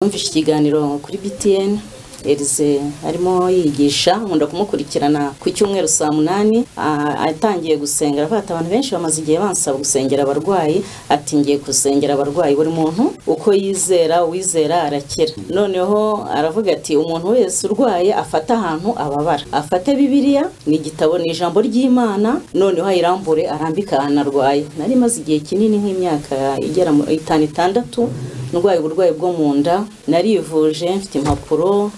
yumvise ikiganiro kuri btn Elize arimo yigisha nkunda kumukurikirana ku cyumweru saa munani ah, atangiye gusengera avuga ati abantu benshi bamaze igihe bansaba gusengera abarwayi ati ngiye gusengera abarwayi buri muntu uko yizera uwizera arakira noneho aravuga ati umuntu wese urwaye afate ahantu ababara afate bibiliya ni igitabo ni ijambo ry'imana noneho ayirambure arambike ahantu arwaye nari maze igihe kinini nk'imyaka igera mu itanu itandatu ndwaye uburwayi bwo mu nda narivuje mfite impapuro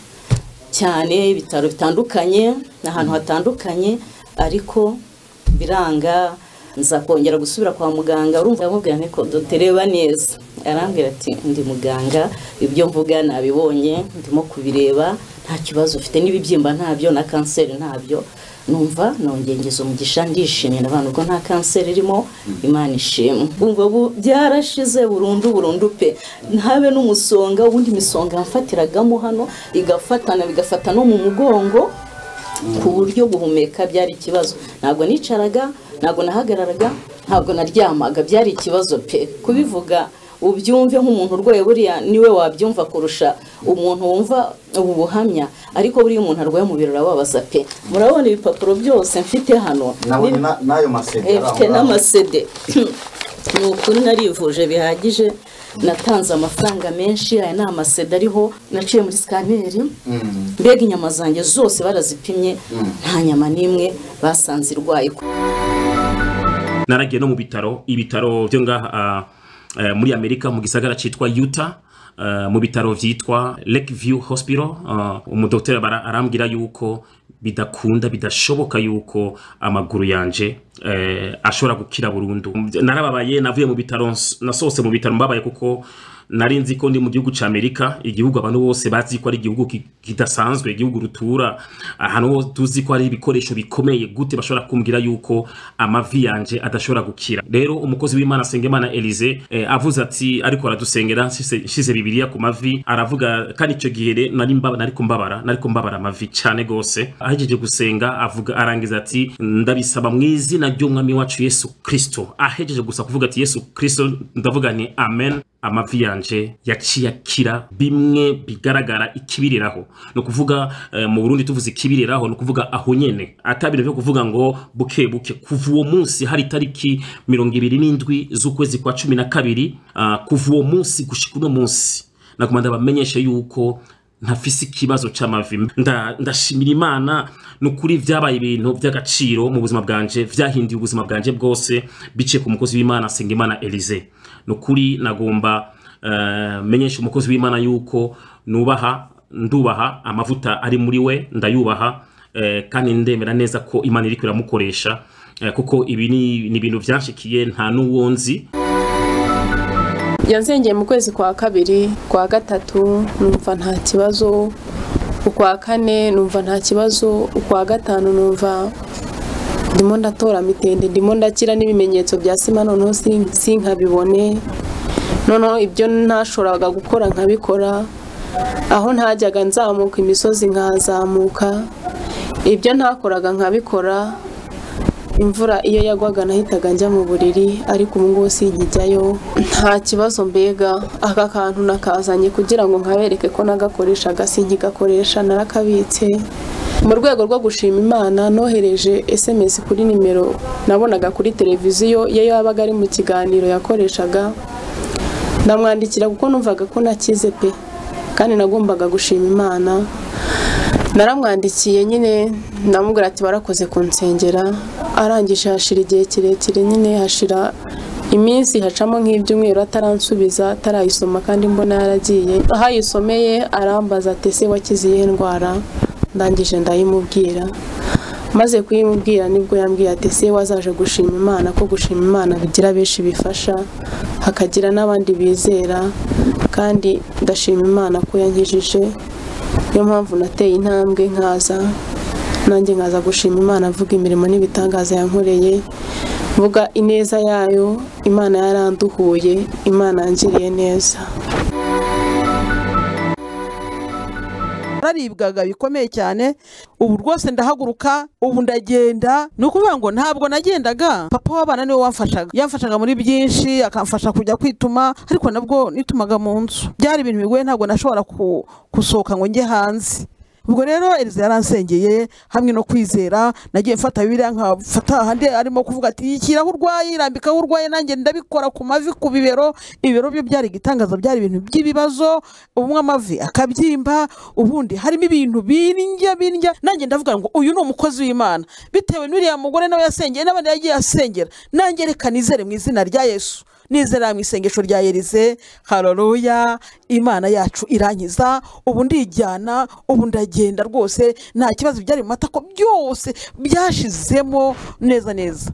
cyane ibitaro bitandukanye ahantu hatandukanye ariko biranga nza kongera gusubira kwa muganga urumva ndamubwira nti ko dutereba neza arambwira ati ndi muganga ibyo mvuga nabibonye ndimo kubireba nta kibazo ufite n'ibibyimba ntabyo na kanseri ntabyo numva nongengeza umugisha ndishimye abantu ubwo nta kanseri irimo imana ishimwe ubwo bu byarashize burundu burundu pe ntabe n'umusonga ubundi imisonga yafatiragamo hano igafatana bigafata no mu mugongo ku buryo guhumeka byari ikibazo ntabwo nicaraga ntabwo nahagararaga ntabwo naryamaga byari ikibazo pe kubivuga ubyumve nk'umuntu urwaye buriya niwe wabyumva kurusha umuntu wumva ubu buhamya ariko buriya umuntu arwaye mu biro urababaza pe murabona ibipapuro byose mfite hano nawe na- n'ayo masede Eh, mfite araho ngaho. n'amasede ni ukuri narivuje bihagije natanze amafaranga menshi aya ni amasede ariho naciye muri sikaneri Mm. mbega inyama zanjye zose barazipimye nta nyama n'imwe basanze irwaye naragiye no mu bitaro ibitaro byo ngaha ah, eh, muri amerika mu gisagara cyitwa yuta mu bitaro byitwa lake view hospital ah, umudokiteri bara- arambwira yuko bidakunda bidashoboka yuko amaguru yanje eh, ashobora gukira burundu narababaye navuye mu bitaro ns- nasohotse mu bitaro mbabaye kuko nari nzi ko ndi mu gihugu cya amerika igihugu abantu bose bazi ko ari igihugu ki- kidasanzwe igihugu rutura ahantu ho tuzi ko hari ibikoresho bikomeye gute bashobora kumbwira yuko amavi yanje adashobora gukira rero umukozi w'imana sengemana elize eh, avuze ati ariko aradusengera nshyize nshyize bibiliya ku mavi aravuga kandi icyo gihe re- nari mba- nari kumbabara nari kumbabara amavi cyane rwose ahejeje gusenga avuga arangiza ati ndabisaba mu izina ry'umwami wacu yesu kirisito ahejeje gusa kuvuga ati yesu kirisito ndavuga ni amen amavi yanje yaciye akira bimwe bigaragara ikibiriraho ni ukuvuga eh, mu burundi tuvuze ikibiriraho ni ukuvuga aho nyene atabintu byo kuvuga ngo buke buke kuva uwo munsi hari itariki mirongo ibiri n'indwi z'ukwezi kwa cumi na kabiri ah, kuva uwo munsi gushika uno munsi naguma ndabamenyesha yuko ntafise ikibazo cy'amavi Nda- ndashimira imana ni ukuri byabaye ibintu by'agaciro mu buzima bwanje byahinduye ubuzima bwanje bwose biciye ku mukozi w'imana sengimana elize ni ukuri nagomba eh, menyesha umukozi w'imana yuko nubaha ndubaha amavuta ari muri we ndayubaha eh, kandi ndemera neza ko imana iri kuramukoresha eh, kuko ibi ni ni ibintu byanshikiye nta n'uwo nzi yazengeye mu kwezi kwa kabiri kwa gatatu numva nta kibazo ukwa kane numva nta kibazo ukwa gatanu numva ndimo ndatora mitende ndimo ndakira n'ibimenyetso bya sima noneho sin- sinkabibone noneho ibyo ntashoboraga gukora nkabikora aho ntajyaga nzamuka imisozi nkahazamuka ibyo ntakoraga nkabikora imvura iyo yagwaga nahitaga njya mu buriri ariko ubu ngubu sinkijyayo nta kibazo mbega aka kantu nakazanye kugira ngo nkabereke ko nagakoreshaga sinkigakoresha narakabitse mu rwego rwo gushima imana nohereje sms kuri nimero nabonaga kuri televiziyo iyo yabaga ari mu kiganiro yakoreshaga ndamwandikira kuko numvaga ko nakize pe kandi nagombaga gushima imana naramwandikiye nyine ndamubwira ati barakoze kunsengera arangije hashira igihe kirekire nyine hashira iminsi hacamo nk'ibyumweru ataransubiza atarayisoma kandi mbona yaragiye aho ayisomeye arambaza ati ese wakize iyihe ndwara ndangije ndayimubwira maze kuyimubwira nibwo yambwiye ati ese wazaje gushima imana ko gushima imana bigira benshi bifasha hakagira n'abandi bizera kandi ndashima imana ko yankijije niyo mpamvu nateye intambwe nkaza nanjye nkaza gushima imana avuga imirimo n'ibitangaza yankoreye mvuga ineza yayo imana yaranduhuye imana yangiriye neza nararibwaga bikomeye cyane ubu rwose ndahaguruka ubu ndagenda ni ukuvuga ngo ntabwo nagendaga papa w'abana niwe wamfashaga yamfashaga muri byinshi akamfasha kujya kwituma ariko nabwo nitumaga mu nzu byari ibintu bigoye ntabwo nashobora ku- gusohoka ngo njye hanze ubwo rero Elisa yaransengeye hamwe no kwizera nagiye mfata biriya nkafata ahandi arimo kuvuga ati ikira aho urwaye irambika aho urwaye nanjye ndabikora ku mavi ku bibero ibibero byo byari igitangaza byari ibintu by'ibibazo ubumwe amavi akabyimba ubundi harimo ibintu bindya bindya nanjye ndavuga ngo uyu ni umukozi w'imana bitewe n'uriya mugore nawe yasengeye n'abandi yagiye asengera nanjye reka nizere mu izina rya yesu nizera mu isengesho rya Elize haroruya imana yacu irankiza ubu ndijyana ubu ndagenda rwose nta kibazo byari mu matako byose byashizemo neza neza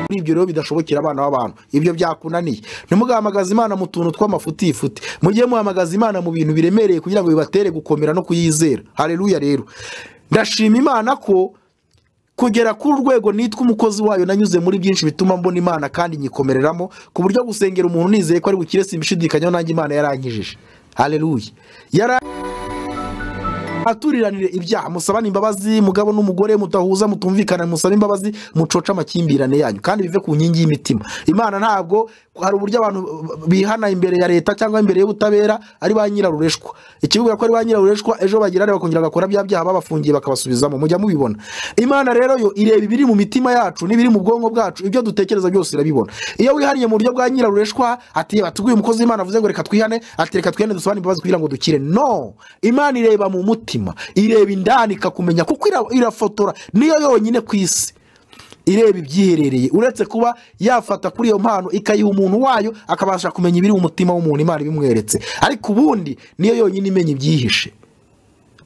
muri ibyo rero bidashobokera abana b'abantu ibyo byakunaniye ntimugahamagaze imana mu tuntu tw'amafutifute mujye muhamagaza imana mu bintu biremereye kugira ngo bibatere gukomera no kuyizera hareruya rero ndashima imana ko kugera kuri urwego nitwa umukozi wayo nanyuze muri byinshi bituma mbona imana kandi nyikomereramo ku buryo gusengera umuntu nizeye ko ari bukire simbishidikanyaho nanjye imana yarankijije hareruya yara aturiranire ibyaha musabane imbabazi mugabo n'umugore mutahuza mutumvikana musabe imbabazi mucoce amakimbirane yanyu kandi bive ku nkingi y'imitima imana ntabwo hari uburyo abantu bihana imbere ya leta cyangwa imbere y'ubutabera ari ba nyirarureshwa ikivuga ko ari ba nyirarureshwa ejo bagirane bakongera bagakora bya byaha babafungiye bakabasubizamo mujya mubibona imana rero yo ireba ibiri mu mitima yacu n'ibiri mu bwonko bwacu ibyo dutekereza byose irabibona iyo wihariye mu buryo bwa nyirarureshwa ati ati uyu mukozi w'imana avuze ngo reka twihane ati reka twihane dusabane imbabazi kugira ngo dukire no imana ireba mu mutima ireba indani ikakumenya kuko ira- irafotora niyo yonyine ku isi ireba ibyiherereye uretse kuba yafata kuri iyo mpano ikayiha umuntu wayo akabasha kumenya ibiri mu mutima w'umuntu imana ibimweretse ariko ubundi niyo yonyine imenya ibyihishe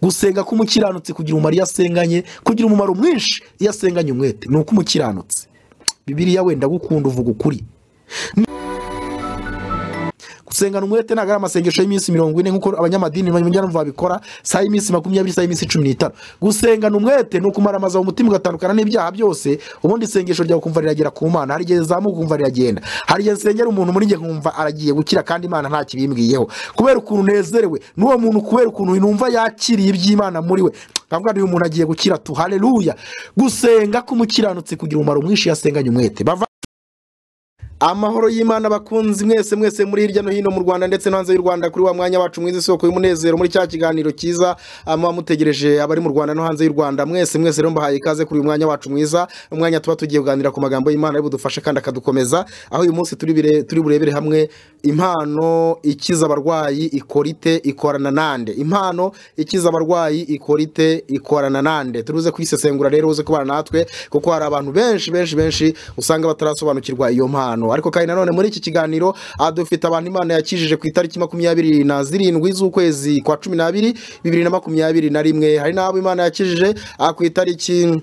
gusenga k'umukiranutsi kugira umumaro iyo asenganye kugira umumaro mwinshi iyo asenganye umwete ni uko umukiranutsi bibiriya wenda gukunda uvuga ukuri gusengana umwete ntabwo ari amasengesho y'iminsi mirongo ine nk'uko abanyamadini bajyanama babikora saa y'iminsi makumyabiri saa y'iminsi cumi n'itanu gusengana umwete ni ukumaramaza mu mutima ugatandukana n'ibyaha byose ubundi isengesho ryawe ukumva riragera ku mana hari igihe rizamuka ukumva riragenda hari igihe nsengera umuntu muri njye nkumva aragiye gukira kandi imana nta kibimbwiyeho kubera ukuntu nezerewe n'uwo muntu kubera ukuntu numva yakiriye iby'imana muri we bavuga uyu muntu agiye gukira tu hareruya gusenga k'umukiranutsi kugira umumaro mwinshi iyo asenganye umwete Bava- amahoro y'imana bakunzi mwese mwese muri hirya no hino mu rwanda ndetse no hanze y'u rwanda kuri wa mwanya wacu mwiza isoko y'umunezero muri cya kiganiro cyiza muba mutegereje abari mu rwanda no hanze y'u rwanda mwese mwese rero mbahaye ikaze kuri uyu mwanya wacu mwiza umwanya tuba tugiye kuganira ku magambo y'imana ari budufashe kandi akadukomeza aho uyu munsi turi bire- turi burebere hamwe impano ikiza abarwayi ikorite ikorana nande impano ikiza abarwayi ikorite ikorana nande turuze kuyisesengura rero uze kubana natwe kuko hari abantu benshi benshi benshi usanga batarasobanukirwa iyo mpano ariko kandi nanone muri iki kiganiro aha dufite abantu imana yakijije ku itariki makumyabiri na zirindwi z'ukwezi kwa cumi n'abiri bibiri na makumyabiri na rimwe hari n'abo imana yakijije aha ku itariki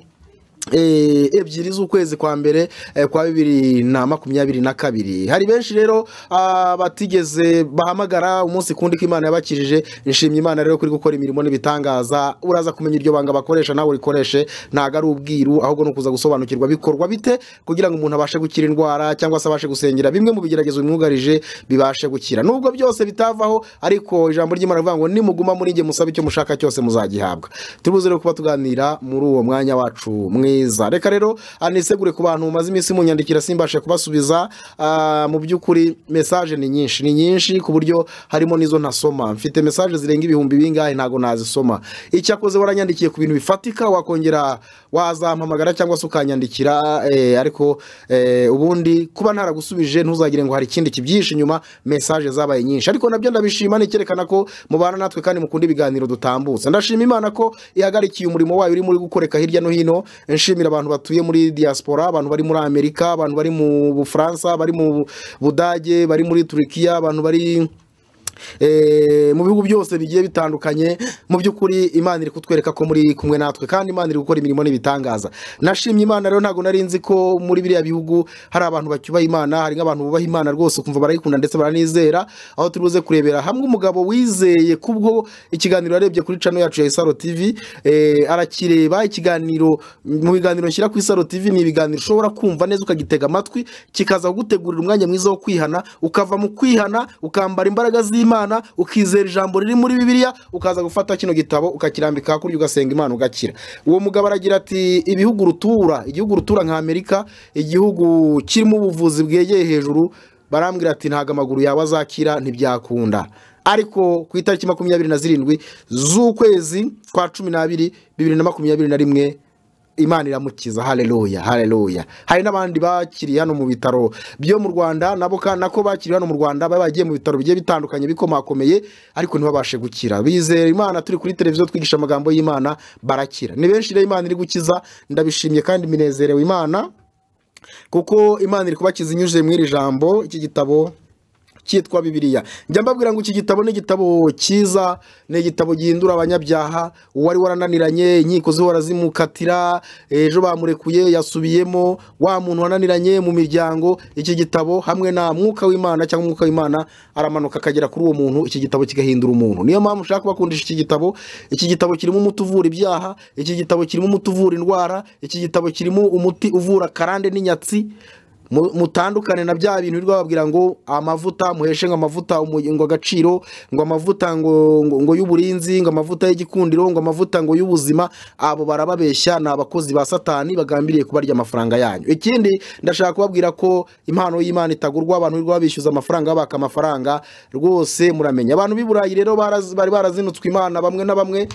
eh, ebyiri z'ukwezi kwa mbere eh, kwa bibiri na makumyabiri na kabiri hari benshi rero ah, batigeze bahamagara umunsi kundi ko imana yabakijije nshimye imana rero kuri gukora imirimo n'ibitangaza uraza kumenya iryo banga bakoresha nawe urikoreshe ntabwo ari ubwiru ahubwo ni ukuza gusobanukirwa bikorwa bite kugira ngo umuntu abashe gukira indwara cyangwa se abashe gusengera bimwe mu bigeragezo bimwugarije bibashe gukira nubwo byose bitavaho ariko ijambo ry'imana rivuga ngo nimuguma muri njye musabe icyo mushaka cyose muzagihabwa turibuze rero kuba tuganira muri uwo mwanya wacu mwiza reka rero ah, nisegure ku bantu mumaze iminsi munyandikira simbashe kubasubiza Ah, mu by'ukuri mesaje ni nyinshi ni nyinshi ku buryo harimo n'izo ntasoma mfite mesaje zirenga ibihumbi bingahe ntabwo nazisoma icyakoze waranyandikiye ku bintu bifatika wakongera wazampamagara cyangwa se ukanyandikira eh, ariko eh, ubundi kuba ntaragusubije ntuzagire ngo hari ikindi kibyihishe inyuma mesaje zabaye nyinshi ariko nabyo ndabishima nicyerekana ko mubana natwe kandi mukunda ibiganiro dutambutsa ndashima imana ko ihagarikiye umurimo wayo urimo uri gukoreka hirya no hino nshimira abantu batuye muri diaspora abantu bari muri amerika abantu bari mu bufaransa bari mu budage bari muri turikiya abantu bari Eh, mu bihugu byose bigiye bitandukanye mu by'ukuri imana iri kutwereka ko muri kumwe natwe kandi imana iri gukora imirimo n'ibitangaza nashimye imana rero ntabwo nari nzi ko muri biriya bihugu hari abantu bacyubaha imana hari nk'abantu bubaha imana rwose ukumva barayikunda ndetse baranizera aho turi buze kurebera hamwe umugabo wizeye kubwo ikiganiro yarebye kuri cano yacu ya isaro tv eh, arakireba ikiganiro mu biganiro nshyira ku isaro tv ni ibiganiro ushobora kumva neza ukagitega amatwi kikaza kugutegurira umwanya mwiza wo kwihana ukava mu kwihana ukambara imbaraga z'imana imana ukizera ijambo riri muri bibiliya ukaza gufata kino gitabo ukakirambika hakurya ugasenga imana ugakira uwo mugabo aragira ati ibihugu rutura igihugu rutura nka amerika igihugu kirimo ubuvuzi bwegeye hejuru barambwira ati ntabwo amaguru yawe azakira ntibyakunda ariko ku itariki makumyabiri na zirindwi z'ukwezi kwa cumi n'abiri bibiri na makumyabiri na rimwe imana iramukiza hareruya hareruya hari n'abandi bakiri hano mu bitaro byo mu rwanda nabo ka- nako bakiri hano mu rwanda baba bagiye mu bitaro bigiye bitandukanye bikomakomeye ariko ntibabashe gukira bizera imana turi kuri televiziyo twigisha amagambo y'imana barakira ni benshi rero imana iri gukiza ndabishimye kandi minezerewe imana kuko imana iri kubakiza inyujije muri iri jambo iki gitabo cyitwa bibiliya njya mbabwira ngo iki gitabo ni igitabo cyiza ni igitabo gihindura abanyabyaha uwari warananiranye inkiko ze warazimukatira ejo bamurekuye yasubiyemo wa muntu wananiranye mu miryango iki gitabo hamwe na mwuka w'imana cyangwa umwuka w'imana aramanuka akagera kuri uwo muntu iki gitabo kigahindura umuntu niyo mpamvu ushaka kubakundisha iki gitabo iki gitabo kirimo umuti uvura ibyaha iki gitabo kirimo umuti uvura indwara iki gitabo kirimo umuti uvura karande n'inyatsi mu- mutandukane na bya bintu birirwa bababwira ngo amavuta muheshe ngo amavuta umu- ngo agaciro ngo amavuta ngo ngo- ngo y'uburinzi ngo amavuta y'igikundiro ngo amavuta ngo y'ubuzima abo barababeshya ni abakozi ba satani bagambiriye kubarya amafaranga yanyu ikindi ndashaka kubabwira ko impano y'imana itagurwa abantu birirwa babishyuza amafaranga babaka amafaranga rwose muramenye abantu b'i burayi rero baraz- bari barazinutswe imana bamwe na bamwe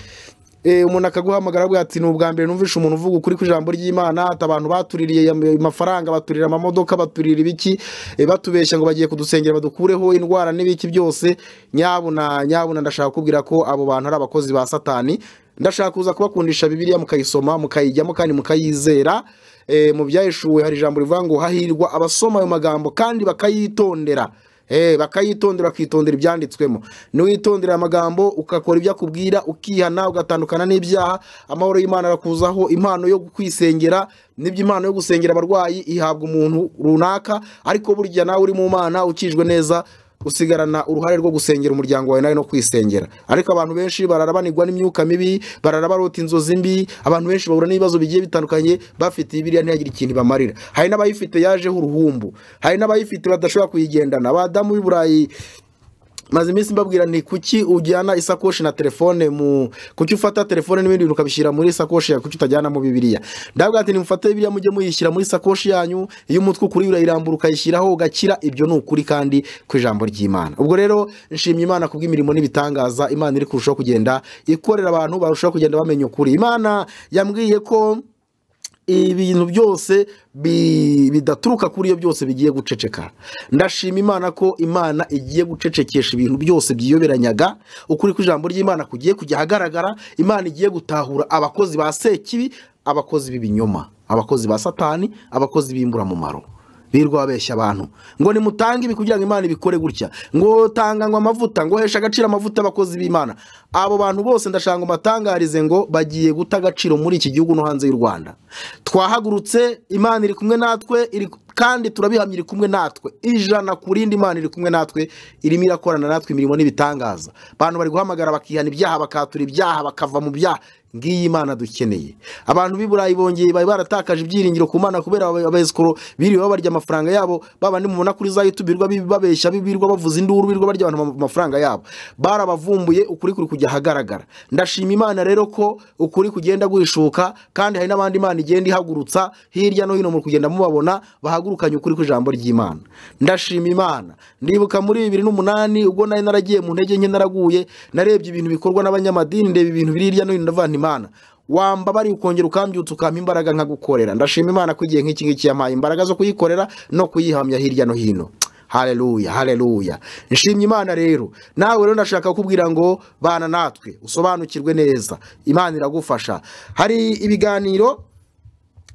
Eh, umuntu akaguhamagara avuga ati ni ubwa mbere numvishe umuntu uvuga ukuri ku ijambo ry'imana ati abantu batuririye am- amafaranga baturira amamodoka baturira ibiki eh, batubeshya ngo bagiye kudusengera badukureho indwara n'ibiki byose nyabuna nyabuna ndashaka kubwira ko abo bantu ari abakozi ba satani ndashaka kuza kubakundisha bibiliya mukayisoma mukayijyamo kandi mukayizera Eh, mu byayishuwe hari ijambo rivuga ngo hahirwa abasoma ayo magambo kandi bakayitondera Eh, bakayitondera bakitondera ibyanditswemo niwitondera amagambo ugakora ibyo akubwira ukihana ugatandukana n'ibyaha amahoro y'imana arakuzaho impano yo kwisengera n'ibyo impano yo gusengera abarwayi ihabwa umuntu runaka ariko burya nawe uri mu mana ukijwe neza usigarana uruhare rwo gusengera umuryango wawe nawe no kwisengera ariko abantu benshi barara banigwa n'imyuka mibi barara barota inzozi mbi abantu benshi bahura n'ibibazo bigiye bitandukanye bafite bibiliya ntiyagire ikintu ibamarira hari n'abayifite yajeho uruhumbu hari n'abayifite badashobora kuyigendana abadamu b'i burayi maze iminsi mbabwira nti kuki ujyana isakoshi na telefone mu kuki ufata telefone n'ibindi bintu ukabishyira muri sakoshi yawe kuki utajyana mu bibiliya ndavuga ati nimufate bibiliya mujye muyishyira muri sakoshi yanyu iyo umutwe ukuri urayirambura ukayishyiraho ugakira ibyo ni ukuri kandi ku ijambo ry'imana ubwo rero nshimye imana ku bw'imirimo n'ibitangaza imana iri kurushaho kugenda ikorera abantu barushaho kugenda bamenya ukuri imana yambwiye ko ibintu byose bi- bidaturuka kuri iyo byose bigiye guceceka ndashima imana ko imana igiye gucecekesha ibintu byose byiyoberanyaga ukuri kw'ijambo ry'imana kugiye kujya ahagaragara imana igiye gutahura abakozi ba sekibi abakozi b'ibinyoma abakozi ba satani abakozi b'imburamumaro birirwa babeshya abantu ngo nimutange ibi kugira ngo imana ibikore gutya ngo tanga ngo amavuta ngo hesha agaciro amavuta abakozi b'imana abo bantu bose ndashaka ngo mbatangarize ngo bagiye guta agaciro muri iki gihugu no hanze y'u rwanda twahagurutse imana iri kumwe natwe iri kandi turabihamya iri kumwe natwe ijana ku rindi imana iri kumwe natwe irimo irakorana natwe imirimo n'ibitangaza abantu bari guhamagara bakihana ibyaha bakatura ibyaha bakava mu byaha ngiyi imana dukeneye abantu b'i burayi bongeye bari baratakaje ibyiringiro ku mana kubera aba- abayesikoro biriwe babarya amafaranga yabo babandi mubona kuri za youtube birirwa bi- babeshya bi- birirwa bavuza induru birirwa barya abantu ama- amafaranga yabo barabavumbuye ukuri kuri kujya ahagaragara ndashima imana rero ko ukuri kugenda guhishuka kandi hari n'abandi imana igenda ihagurutsa hirya no hino mu kugenda mubabona bahagurukanye ukuri kw'ijambo ry'imana ndashima imana ndibuka muri bibiri n'umunani ubwo nari naragiye mu ntege nke naraguye narebye ibintu bikorwa n'abanyamadini ndeba ibintu biri hirya no hino ndavuga nti imana wamba bari ukongera ukambyutsa ukampa imbaraga nkagukorera ndashima imana ko igihe nk'iki ngiki yampaye imbaraga zo kuyikorera no kuyihamya hirya no hino haleluya haleluya nshimye imana rero nawe rero ndashaka kukubwira ngo bana natwe usobanukirwe neza imana iragufasha hari ibiganiro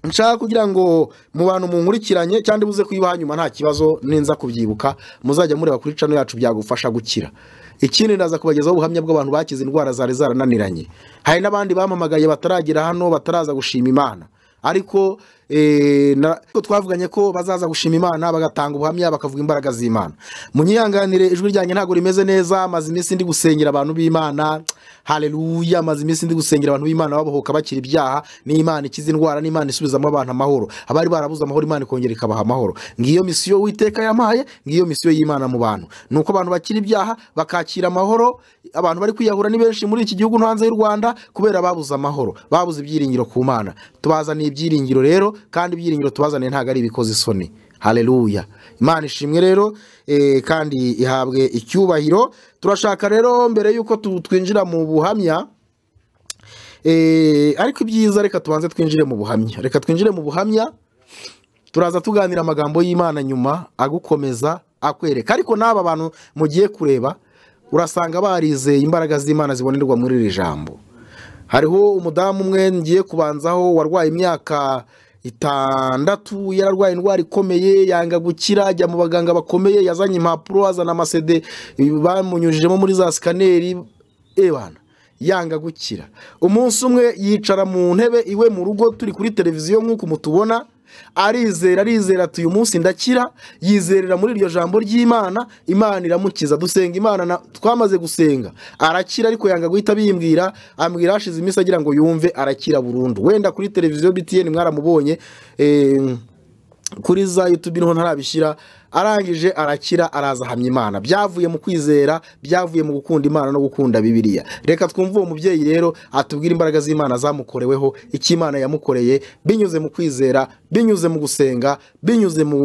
nshaka kugira ngo mu bantu munkurikiranye cyangwa ibuze kuyibaha nyuma nta kibazo ninza kubyibuka muzajya mureba kuri cano yacu byagufasha gukira ikindi ndaza kubagezaho ubuhamya bw'abantu bakize indwara zari zarananiranye hari n'abandi bampamagaye bataragera hano bataraza gushima imana ariko eh, na- ko twavuganye ko bazaza gushima imana bagatanga ubuhamya bakavuga imbaraga z'imana munyihanganire ijwi ryanjye ntabwo rimeze neza maze iminsi ndi gusengera abantu b'imana hareruya maze iminsi ndi gusengera abantu b'imana babohoka bakira ibyaha n'imana ikiza indwara n'imana isubizamo abantu amahoro abari barabuze amahoro imana ikongera ikabaha amahoro ngiyo misiyo witeka yamaye ngiyo misiyo y'imana mu bantu ni uko abantu bakira ibyaha bakakira amahoro abantu bari kwiyahura ni benshi muri iki gihugu no hanze y'u rwanda kubera babuze amahoro babuze ibyiringiro ku mana tubazaniye ibyiringiro rero kandi ibyiringiro tubazaniye ntabwo ari ibikoze isoni hareruya imana ishimwe rero eh, kandi ihabwe icyubahiro turashaka rero mbere y'uko tu- twinjira mu buhamya eh, ariko ibyiza reka tubanze twinjire mu buhamya reka twinjire mu buhamya turaza tuganira amagambo y'imana nyuma agukomeza akwereka ariko n'aba bantu mugiye kureba urasanga barizeye imbaraga z'imana zibonerwa muri iri jambo hariho umudamu umwe ngiye kubanzaho warwaye imyaka itandatu yararwaye indwara ikomeye yanga gukira ajya mu baganga bakomeye yazanye impapuro azana amasede bamunyujijemo muri za sikaneri ebana yanga gukira umunsi umwe yicara mu ntebe iwe mu rugo turi kuri televiziyo nk'uko mutubona arizera arizera ati uyu munsi ndakira yizerera muri iryo jambo ry'imana imana iramukiza dusenga imana na- twamaze gusenga arakira ariko yanga guhita bimbwira ambwira hashize iminsi agira ngo yumve arakira burundu wenda kuri televiziyo btn mwaramubonye eh, kuri za yutubi niho ntarabishyira arangije arakira araza ahamya imana byavuye mu kwizera byavuye mu gukunda imana no gukunda bibiliya reka twumve uwo mubyeyi rero atubwire imbaraga z'imana zamukoreweho icyo imana yamukoreye binyuze mu kwizera binyuze mu gusenga binyuze mu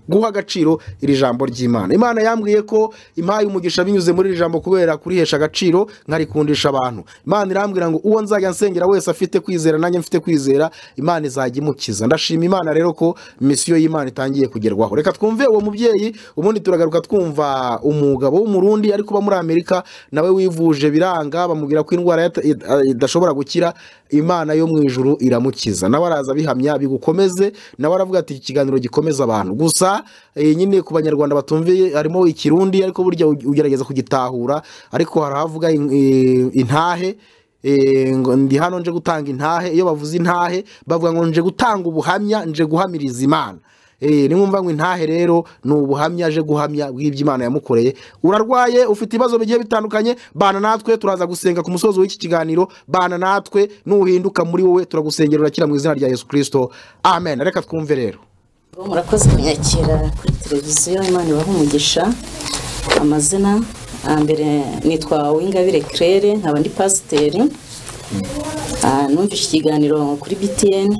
guha agaciro iri jambo ry'imana imana yambwiye ko impaye umugisha binyuze muri iri jambo kubera kurihesha agaciro nkarikundisha abantu imana irambwira ngo uwo nzajya nsengera wese afite kwizera nanjye mfite kwizera imana izajya imukiza ndashima imana rero ko misiyo y'imana itangiye kugerwaho reka twumve uwo mubyeyi ubundi turagaruka twumva umugabo w'umurundi ari kuba muri amerika nawe wivuje biranga bamubwira ko indwara yata- id- idashobora gukira imana yo mu ijuru iramukiza nawe araza abihamya bigukomeze nawe aravuga ati iki kiganiro gikomeza abantu gusa eh, nyine ku banyarwanda batumviye harimo ikirundi ariko burya u- ugerageza kugitahura ariko hari ahavuga in- eh, intahe Eh, ngo ndi hano nje gutanga intahe iyo bavuze intahe bavuga ngo nje gutanga ubuhamya nje guhamiriza imana Eh, nimwumva ngo intahe rero ni ubuhamya aje guhamya bw'ibyo imana yamukoreye urarwaye ufite ibibazo bigiye bitandukanye bana natwe turaza gusenga ku musozi w'iki kiganiro bana natwe nuhinduka muri wowe turagusengera urakira mu izina rya yesu kirisito amen reka twumve rero Bo murakoze kunyakira kuri televiziyo imana ibaha umugisha amazina mbere nitwa uwingabire claire nkaba ndi pasiteri Ah, numvise ikiganiro kuri btn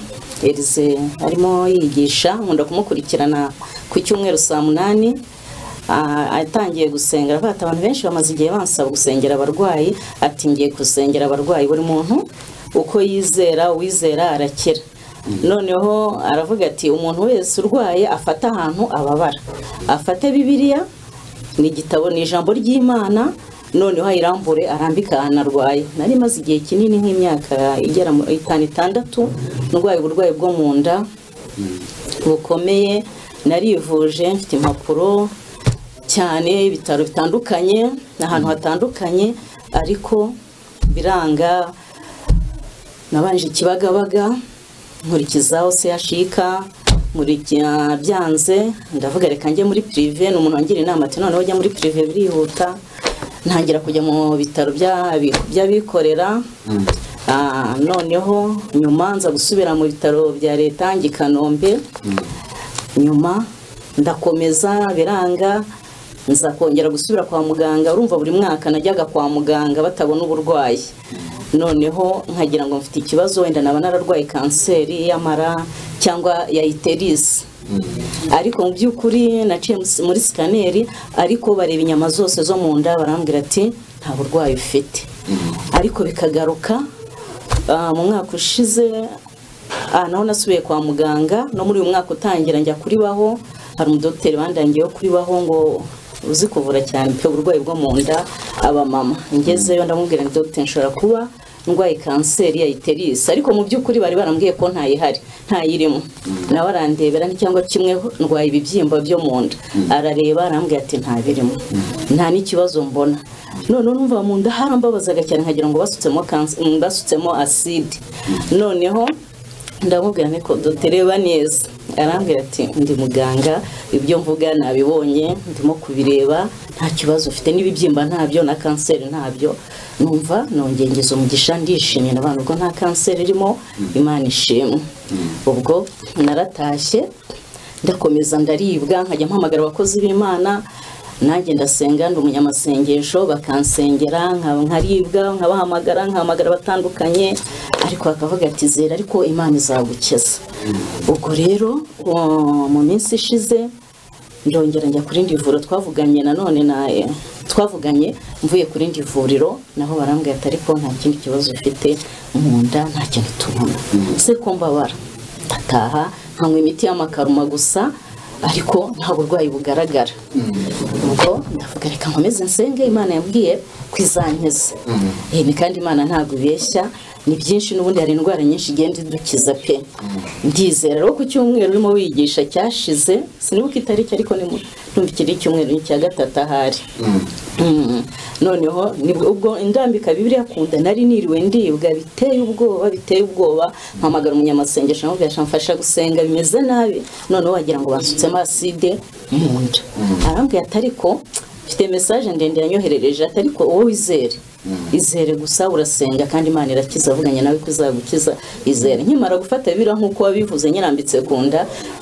erize arimo yigisha nkunda kumukurikirana ku cyumweru saa munani Ah, atangiye gusenga aravuga ati abantu benshi bamaze igihe bansaba gusengera abarwayi ati ngiye gusengera abarwayi buri muntu uko yizera uwizera arakira noneho aravuga ati umuntu wese urwaye afate ahantu ababara afate bibiliya ni igitabo ni ijambo ry'imana noneho ayirambure arambike ahantu arwaye nari maze igihe kinini nk'imyaka igera muri itanu itandatu ndwaye uburwayi bwo mu nda bukomeye narivuje mfite impapuro cyane ibitaro bitandukanye ahantu hatandukanye ariko biranga nabanje ikibagabaga nkurikizaho sehashika nkurikira byanze ndavuga reka njye muri pirive ni umuntu wangira inama ati noneho ujya muri pirive birihuta ntangira kujya mu bitaro by'abi- by'abikorera Ah, noneho nyuma nza gusubira mu bitaro bya leta njya i kanombe nyuma ndakomeza biranga nza kongera gusubira kwa muganga urumva buri mwaka najyaga kwa muganga batabona uburwayi noneho nkagira ngo mfite ikibazo wenda naba nararwaye kanseri y'amara cyangwa ya iterisi ariko mu by'ukuri naciye mus- muri sikaneri ariko bareba inyama zose zo mu nda barambwira ati nta burwayi ufite ariko bikagaruka ah, mu mwaka ushize aha naho nasubiye kwa muganga no muri uyu mwaka utangira njya kuribaho hari umudogiteri wandangiyeho kuribaho ngo uzi kuvura cyane pe uburwayi bwo mu nda abamama ngezeyo ndamubwira ngo dogiteri nshobora kuba ndwaye kanseri ya iterisi ariko mu by'ukuri bari barambwiye ko ntayihari ntayirimo nawe arandebera ni cyangwa kimwe ndwaye ibibyimba byo mu nda arareba arambwira ati ntabirimo nta n'ikibazo mbona noneho numva mu nda harambabazaga cyane nkagira ngo basutsemo kanse- mm, basutsemo aside noneho ndamubwira niko dutereba neza arambwira ati ndi muganga ibyo mvuga nabibonye ndimo kubireba nta kibazo ufite n'ibibyimba ntabyo na kanseri ntabyo numva nongeye ngeze umugisha ndishimye na ubwo nta kanseri irimo imana ishimwe ubwo naratashye ndakomeza ndaribwa nkajya mpamagara abakozi b'imana nanjye ndasenga ndi umunyamasengesho bakansengera nka- nkaribwa nkabahamagara nkahamagara batandukanye ariko bakavuga ati zera ariko imana izagukiza ubwo rero o- mu minsi ishize ndongera njya ku rindi vuriro twavuganye nanone na eh, twavuganye mvuye ku rindi vuriro naho barambwira ati ariko nta kindi kibazo ufite mu nda nta kintu tubona se ko mbabara ndataha nkanywa imiti y'amakaruma gusa ariko nta burwayi bugaragara ubwo ndavuga reka nkomeze nsenge imana yambwiye kwizankiza ni kandi imana ntabwo ibeshya ni byinshi n'ubundi hari indwara nyinshi igenda idukiza pe ndizera rero ku cyumweru urimo wigisha cyashize sinibuka itariki ariko ni mu ndumva ikiri icyumweru ni icya gatatu ahari Mm. noneho nibwo ubwo indambika bibiriya ku nda nari niriwe ndibwa biteye ubwoba biteye ubwoba mpamagara umunyamasengesho nawe ugasha mfasha gusenga bimeze nabi noneho wagira ngo bansutsemo aside mu nda arambwira ati ariko mfite mesaje ndende yanyoherereje ati ariko wowe izere izere gusa urasenga kandi imana irakiza avuganye nawe ko izagukiza izere nkimara gufata biriya nk'uko wabivuze nyirambitse ku nda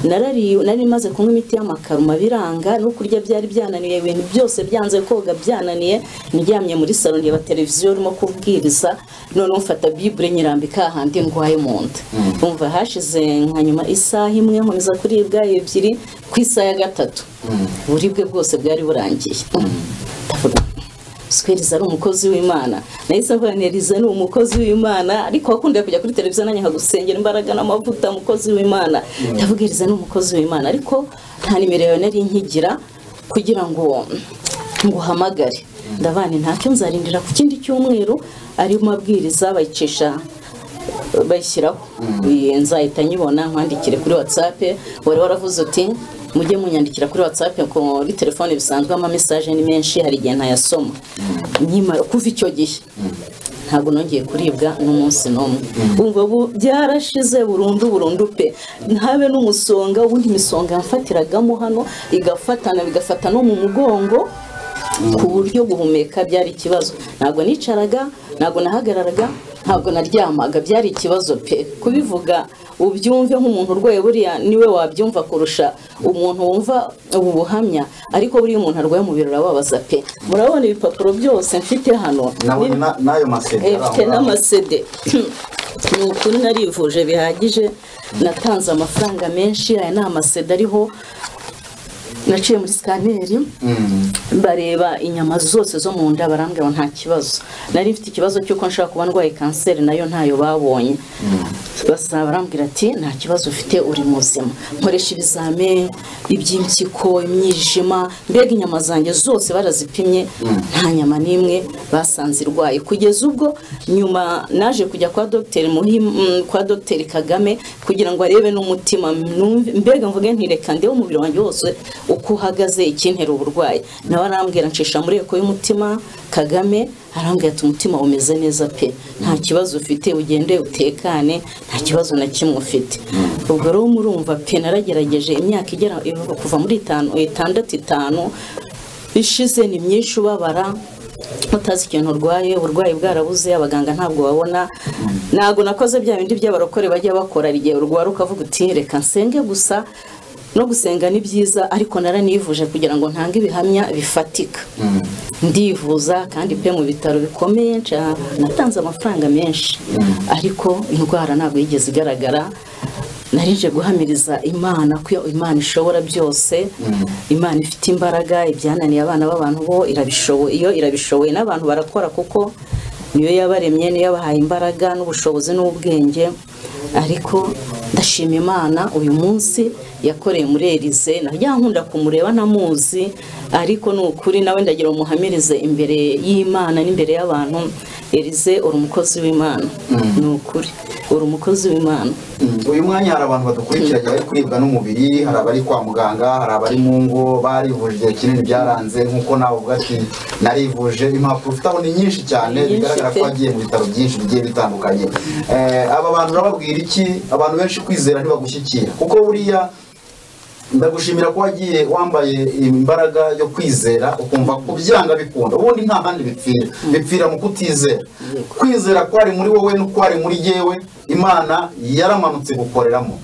narari- nari maze kunywa imiti y'amakaruma biranga no kurya byari byananiye ibintu byose byanze koga byananiye ndyamye muri salo ndeba televiziyo urimo kubwiriza noneho mfata bibure nyirambika hahandi ndwaye mu nda umva hashize nka nyuma isaha imwe nkomeza kuribwa ebyiri ku isaha ya gatatu uburibwe bwose bwari burangiye ndavuga sikeriza ari umukozi w'imana nahise mvuga ngo Eliza ni umukozi w'imana ariko wakundaga kujya kuri televiziyo nanjye nkagusengera imbaraga n'amavuta umukozi w'imana ndavuga Eliza ni umukozi w'imana ariko nta nimero yawe nari nkigira kugira ngo nguhamagare ndabana ntacyo nzarindira ku kindi cyumweru arimo abwiriza bayicisha bashyiraho Iyi nzahita nyibona nkwandikire kuri whatsapp wari waravuze uti mujye munyandikira kuri whatsapp kuri telefone bisanzwe ama message ni menshi hari igihe ntayasoma nyimara kuva icyo gihe ntabwo nongeye kuribwa n'umunsi n'umwe umva ubu byarashize burundu burundu pe ntabe n'umusonga ubundi imisonga yamfatiragamo hano igafatana bigafata no mu mugongo ku buryo guhumeka byari ikibazo ntabwo nicaraga ntabwo nahagararaga ntabwo naryamaga byari ikibazo pe kubivuga ubyumve nk'umuntu urwaye buriya niwe wabyumva kurusha umuntu wumva ubu buhamya ariko buriya umuntu arwaye umubiri urababaza pe murabona ibipapuro byose mfite hano nabonye na- n'ayo maseti Eh, mfite n'amasede ni ukuri narivuje bihagije natanze amafaranga menshi aya ni amasede ariho naciye muri sikaneri bareba inyama zose zo mu nda barambwira ngo nta kibazo nari mfite ikibazo cy'uko nshobora kuba ndwaye kanseri nayo ntayo babonye basaba barambwira ati nta kibazo ufite uri muzima nkoresha ibizame iby'impyiko imyijima mbega inyama zanjye zose barazipimye nta nyama n'imwe basanze irwaye kugeza ubwo nyuma naje kujya kwa dogiteri Muhim- mm, kwa dogiteri kagame kugira ngo arebe n'umutima numve- mbega mvuge ntireka ndebe umubiri wanjye wose uko uhagaze ikintera uburwayi nawe arambwira ncisha muri eko y'umutima kagame arambwira ati umutima umeze neza pe nta kibazo ufite ugende utekane nta kibazo na kimwe ufite ubwo rero murumva pe naragerageje imyaka igera kuva muri itanu itandatu itanu ishize ni myinshi ubabara utazi ikintu urwaye uburwayi bwarabuze abaganga ntabwo babona ntabwo nakoze bya bindi by'abarokore bajya bakora hari igihe urwara ukavuga uti reka nsenge gusa no gusenga ni byiza ariko naranivuje kugira ngo ntange ibihamya bifatika ndivuza kandi pe mu bitaro bikomeye nca- natanze amafaranga menshi ariko indwara ntabwo yigeze igaragara narije guhamiriza imana ko imana ishobora byose imana ifite imbaraga ibyananiye abana b'abantu bo irabishoboye iyo irabishoboye n'abantu barakora kuko niyo yabaremye niyo yabahaye imbaraga n'ubushobozi n'ubwenge ariko ndashima imana uyu munsi yakoreye muri erize najya nkunda kumureba ntamuzi ariko ni ukuri nawe ndagira umuhamirize imbere y'imana n'imbere y'abantu erize uri umukozi w'imana ni ukuri uri umukozi w'imana uyu mwanya hari abantu badukurikiranye bari kuribwa n'umubiri hari abari kwa muganga hari abari mu ngo barivuje igihe kinini byaranze nk'uko nawe uvuga ati narivuje impapuro ufite aho ni nyinshi cyane Nyinshi bigaragara ko pe. wagiye mu bitaro byinshi bigiye bitandukanye Eh, aba bantu urababwira iki abantu benshi kwizera ntibagushyikira kuko buriya ndagushimira ko wagiye wambaye imbaraga yo kwizera ukumva ko byanga bikunda ubundi nta handi bipfira bipfira mu kutizera kwizera kwari muri wowe no kwari muri yewe imana yaramanutse gukoreramo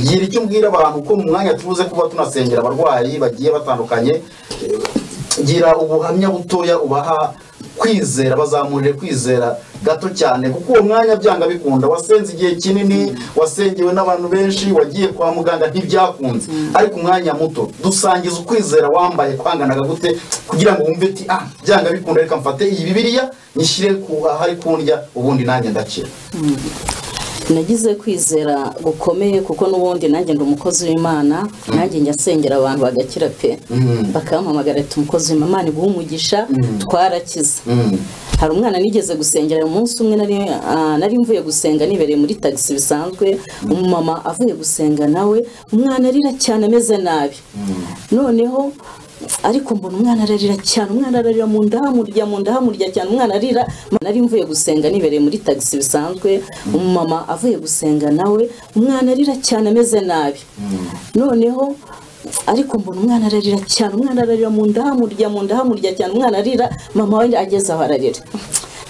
gira icyo umbwira abantu ko mu mwanya tubuze kuba tunasengera abarwayi bagiye batandukanye eh, gira ubuhamya butoya ubaha kwizera bazamurire kwizera gato cyane kuko uwo mwanya byanga bikunda wasenze igihe kinini wasengewe n'abantu benshi wagiye kwa muganga ntibyakunze ariko umwanya muto dusangiza ukwizera wambaye kwanganaga gute kugira ngo wumve ati ah byanga bikunda reka mfate iyi bibiriya nyishyire ku ahari kundya ubundi nanjye ndakira nagize kwizera gukomeye kuko n'ubundi nanjye ndi umukozi w'imana nanjye njya nsengera abantu bagakira pe Mm. bakampamagara ati umukozi w'imana Imana iguhe umugisha twarakize Mm. hari umwana nigeze gusengera umunsi umwe nari ah, nari mvuye gusenga nibereye muri tagisi bisanzwe umumama avuye gusenga nawe umwana arira cyane ameze nabi noneho ariko mbona umwana ararira cyane umwana ararira mu nda hamurya mu nda hamurya cyane umwana arira nari mvuye gusenga nibereye muri tagisi bisanzwe umumama avuye gusenga nawe umwana arira cyane ameze nabi noneho ariko mbona umwana ararira cyane umwana ararira mu nda hamurya mu nda hamurya cyane umwana arira mama we ageze aho ararira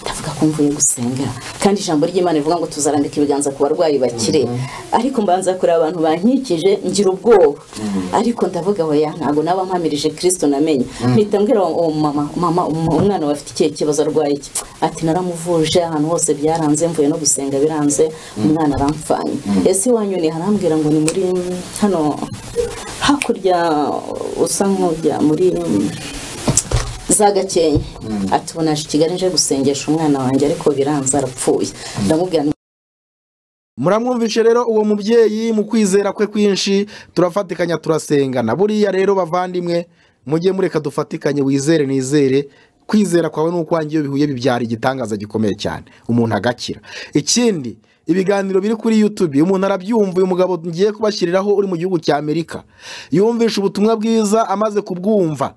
ndavuga ko mvuye gusenga kandi ijambo ry'imana rivuga ngo tuzarambika ibiganza ku barwayi bakire ariko mbanza kureba abantu bankikije ngira ubwoba ariko ndavuga oya ntabwo naba mpamirije kirisito namenye mpita mbwira uwo uwo mama mama um- umwana we afite ikihe kibazo arwaye iki ati naramuvuje ahantu hose byaranze mvuye no gusenga biranze umwana aramfanye ese wanyoni harambwira ngo ni muri hano hakurya usa nk'ujya muri za gakenke atubona aje i kigali nje gusengesha umwana wanjye ariko biranze arapfuye ndamubwira nti muramwumvishe rero uwo mubyeyi mu kwizera kwe kwinshi turafatikanya turasengana buriya rero bavandimwe mujye mureka dufatikanye wizere nizere kwizera kwawe n'ukwange iyo bihuye bibyara igitangaza gikomeye cyane umuntu agakira ikindi ibiganiro biri kuri yutubi umuntu arabyumva uyu mugabo ngiye kubashyiriraho uri mu gihugu cya amerika yumvisha ubutumwa bwiza amaze kubwumva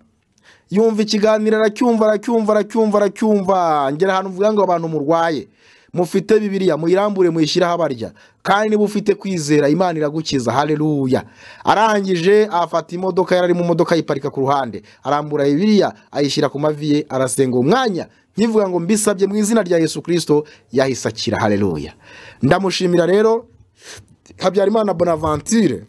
yumva ikiganiro aracyumva aracyumva aracyumva aracyumva ngera ahantu mvuga ngo abantu murwaye mufite bibiriya muyirambure muyishyireho abarya kandi niba ufite kwizera imana iragukiza haleluya arangije afata imodoka yari ari mu modoka ayiparika ku ruhande arambura bibiriya ayishyira ku mavi ye arasenga uwo mwanya nkivuga ngo mbisabye mu izina rya yesu kirisito yahise akira haleluya ndamushimira rero habyarimana bonaventure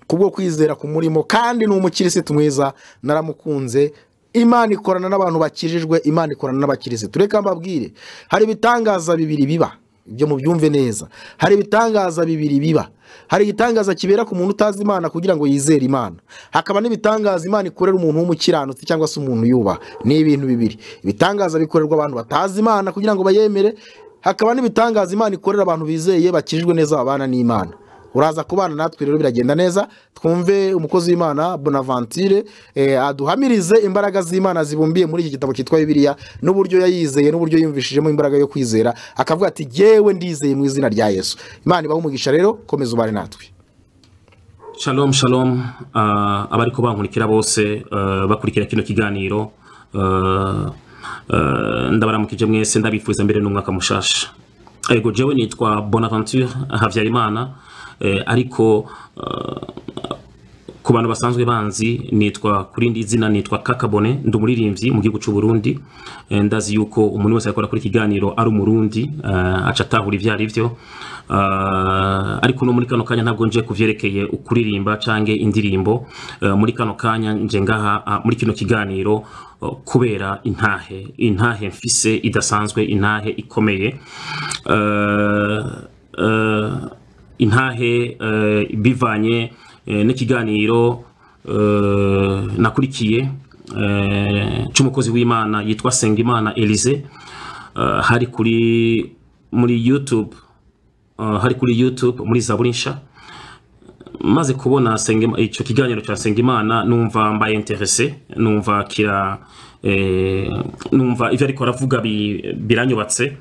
kubwo kwizera kumurimo kandi ni umukirisitu mwiza naramukunze imana ikorana n'abantu bakijijwe imana ikorana n'abakirisitu reka mbabwire hari ibitangaza bibiri biba ibyo mubyumve neza hari ibitangaza bibiri biba hari igitangaza kibera ku muntu utazi imana kugira ngo yizere imana hakaba n'ibitangaza imana ikorera umuntu w'umukiranutsi cyangwa se umuntu yubaha ni ibintu bibiri ibitangaza bikorerwa abantu batazi imana kugira ngo bayemere hakaba n'ibitangaza imana ikorera abantu bizeye bakijijwe neza babana n'imana uraza kubana natwe rero biragenda neza twumve umukozi w'imana bonaventure eh, aduhamirize imbaraga z'imana zibumbiye muri iki gitabo cyitwa bibiliya n'uburyo yayizeye n'uburyo yumvishijemo imbaraga yo kwizera akavuga ati yewe ndizeye mu izina rya yesu imana ibahe umugisha rero komeza ubane natwe shalom shalom Ah, abari ko bankurikira bose ah, bakurikira kino kiganiro Ah, ah, ndabaramukije mwese ndabifuza mbere n'umwaka mushasha ego jewe nitwa bonaventure habyarimana eh, ariko ah, ku bantu basanzwe banzi nitwa kuri indi zina nitwa kakabone ndi umuririmbyi mu gihugu cy'u Burundi Eh, ndazi yuko umuntu wese akora kuri iki kiganiro ari umurundi eh, aca atahura ibyo ari byo Ah, ariko no muri kano kanya ntabwo nje ku byerekeye ukuririmba cyangwa indirimbo Eh, muri kano kanya nje ngaha ah, muri kino kiganiro eh, kubera intahe intahe mfise idasanzwe intahe ikomeye Eh, eh, intahe eh, bivanye eh, n'ikiganiro eh, nakurikiye eh, cy'umukozi w'imana yitwa sengimana elise eh, hari kuri muri youtube eh, hari kuri youtube muri zaburisha maze kubona Sengima- icyo kiganiro cya sengimana numva mbaye interese numva kira eh, numva ibyo ariko aravuga bi- biranyubatse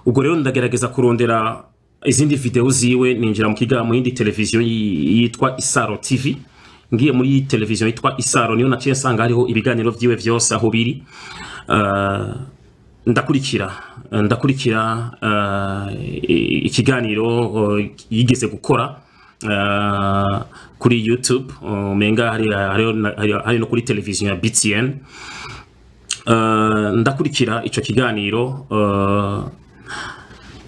ubwo rero ndagerageza kurondera izindi video ziwe ninjira mu kiga mu yindi televiziyo yi- yitwa Isaro TV ngiye muri televiziyo yitwa Isaro niyo naciye nsanga hariho ibiganiro byiwe byose aho biri Ah, ndakurikira ndakurikira ah, i- ikiganiro oh, yigeze gukora ah, kuri YouTube oh, menga hari hariho na- hari- hari no kuri televiziyo ya BTN Ah, ndakurikira icyo kiganiro ah,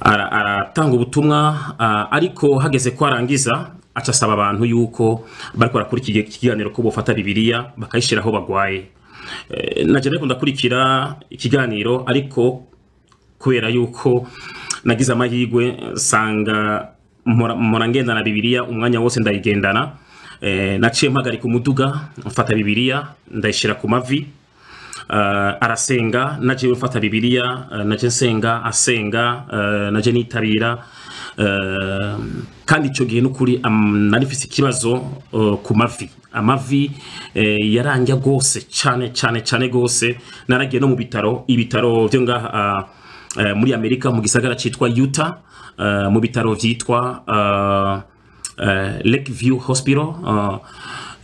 ara- aratanga ubutumwa ah, ariko hageze ko arangiza aca asaba abantu yuko bari kuri iki kiganiro ko bafata bibiliya bakayishyira aho bagwaye Eh, najya ariko ndakurikira ikiganiro ariko kubera yuko nagize amahirwe nsanga mpora mpora ngendana bibiliya umwanya wose ndayigendana Eh, naciye mpagarika umuduga mfata bibiliya ndayishyira ku mavi uh, arasenga naje mfata bibiliya uh, naje nsenga asenga uh, naje nitabira uh, kandi icyo gihe n'ukuri um, nari mfise ikibazo uh, ku mavi amavi eh, yarangya rwose cyane cyane cyane rwose naragiye no mu bitaro ibitaro byo ngaha uh, uh, muri amerika mu gisagara cyitwa utah uh, mu bitaro byitwa uh, eh, Lakeview Hospital uh,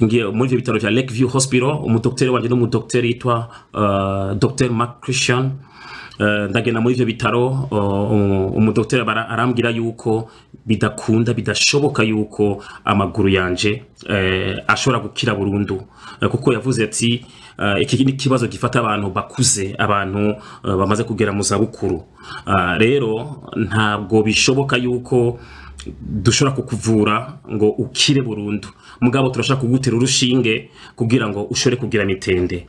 ngiye muri ibyo bitaro bya Lakeview Hospital umudokiteri wanjye ni umudokiteri yitwa uh, Dr. Mark Christian Eh, ndagenda muri ibyo bitaro uh, um- umudokiteri bara- arambwira yuko bidakunda bidashoboka yuko amaguru yanje eh, ashobora gukira burundu Eh, kuko yavuze ati eh, iki ni ikibazo gifata abantu bakuze abantu eh, bamaze kugera mu zabukuru Ah, rero ntabwo bishoboka yuko dushobora kukuvura ngo ukire burundu mugabo turashaka kugutera urushinge kugira ngo ushobore kugira mitende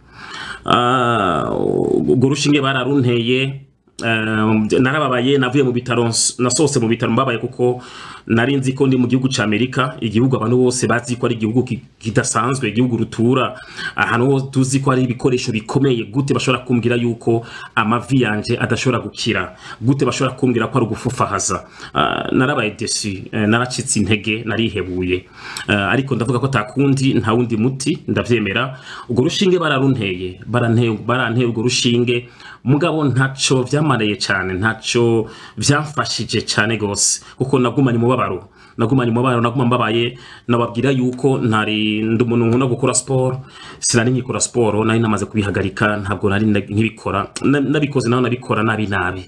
Ah, urwo rushinge bararunteye eh, narababaye navuye mu bitaro ns- nasohotse mu bitaro mbabaye kuko nari nzi ko ndi mu gihugu cy'amerika igihugu abantu bose bazi ko ari igihugu ki- kidasanzwe igihugu rutura ahantu ho tuzi ko hari ibikoresho bikomeye gute bashobora kumbwira yuko amavi yanjye adashobora gukira gute bashobora kumbwira ko ari ugufufahaza Ah, narabaye desi naracitse intege narihebuye Ah, ariko ndavuga ko takundi nta wundi muti ndabyemera urwo rushinge bararunteye baranteye baranteye urwo rushinge mugabo ntaco byamariye cyane ntaco byamfashije cyane gose kuko nagumanye umubabaro nagumanye umubabaro naguma mbabaye nababwira yuko ntari ndi umuntu nkunda gukora siporo sinari nkikora siporo nari namaze kubihagarika ntabwo nari nda- nkibikora Na- nabikoze naho nabikora nabi nabi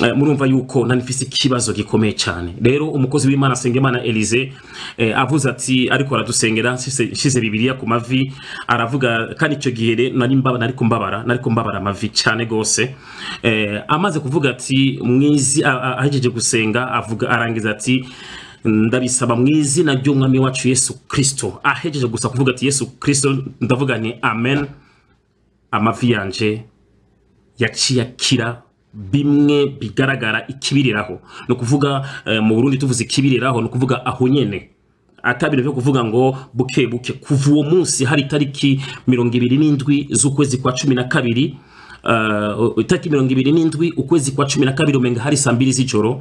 Eh, murumva yuko nari mfise ikibazo gikomeye cyane rero umukozi w'imana asengimana elize eh, avuze ati ariko aradusengera nshyize nshyize bibiliya ku mavi aravuga kandi icyo gihe rero nari mbaba nari kumbabara nari kumbabara amavi cyane gose eh, amaze kuvuga ati mwizi a- a- ahejeje gusenga avuga arangiza ati ndabisaba mu izina ry'umwami wacu yesu kirisito ahejeje gusa kuvuga ati yesu kirisito ndavuga ni amen amavi yanje yaciye akira bimwe bigaragara ikibiriraho ni ukuvuga eh, mu burundi tuvuze ikibiriraho ni ukuvuga aho nyene atabira byo kuvuga ngo buke buke kuva uwo munsi hari itariki mirongo ibiri n'indwi z'ukwezi kwa cumi na kabiri Uh, itariki mirongo ibiri n'indwi ukwezi kwa cumi na kabiri umenga hari saa mbiri z'ijoro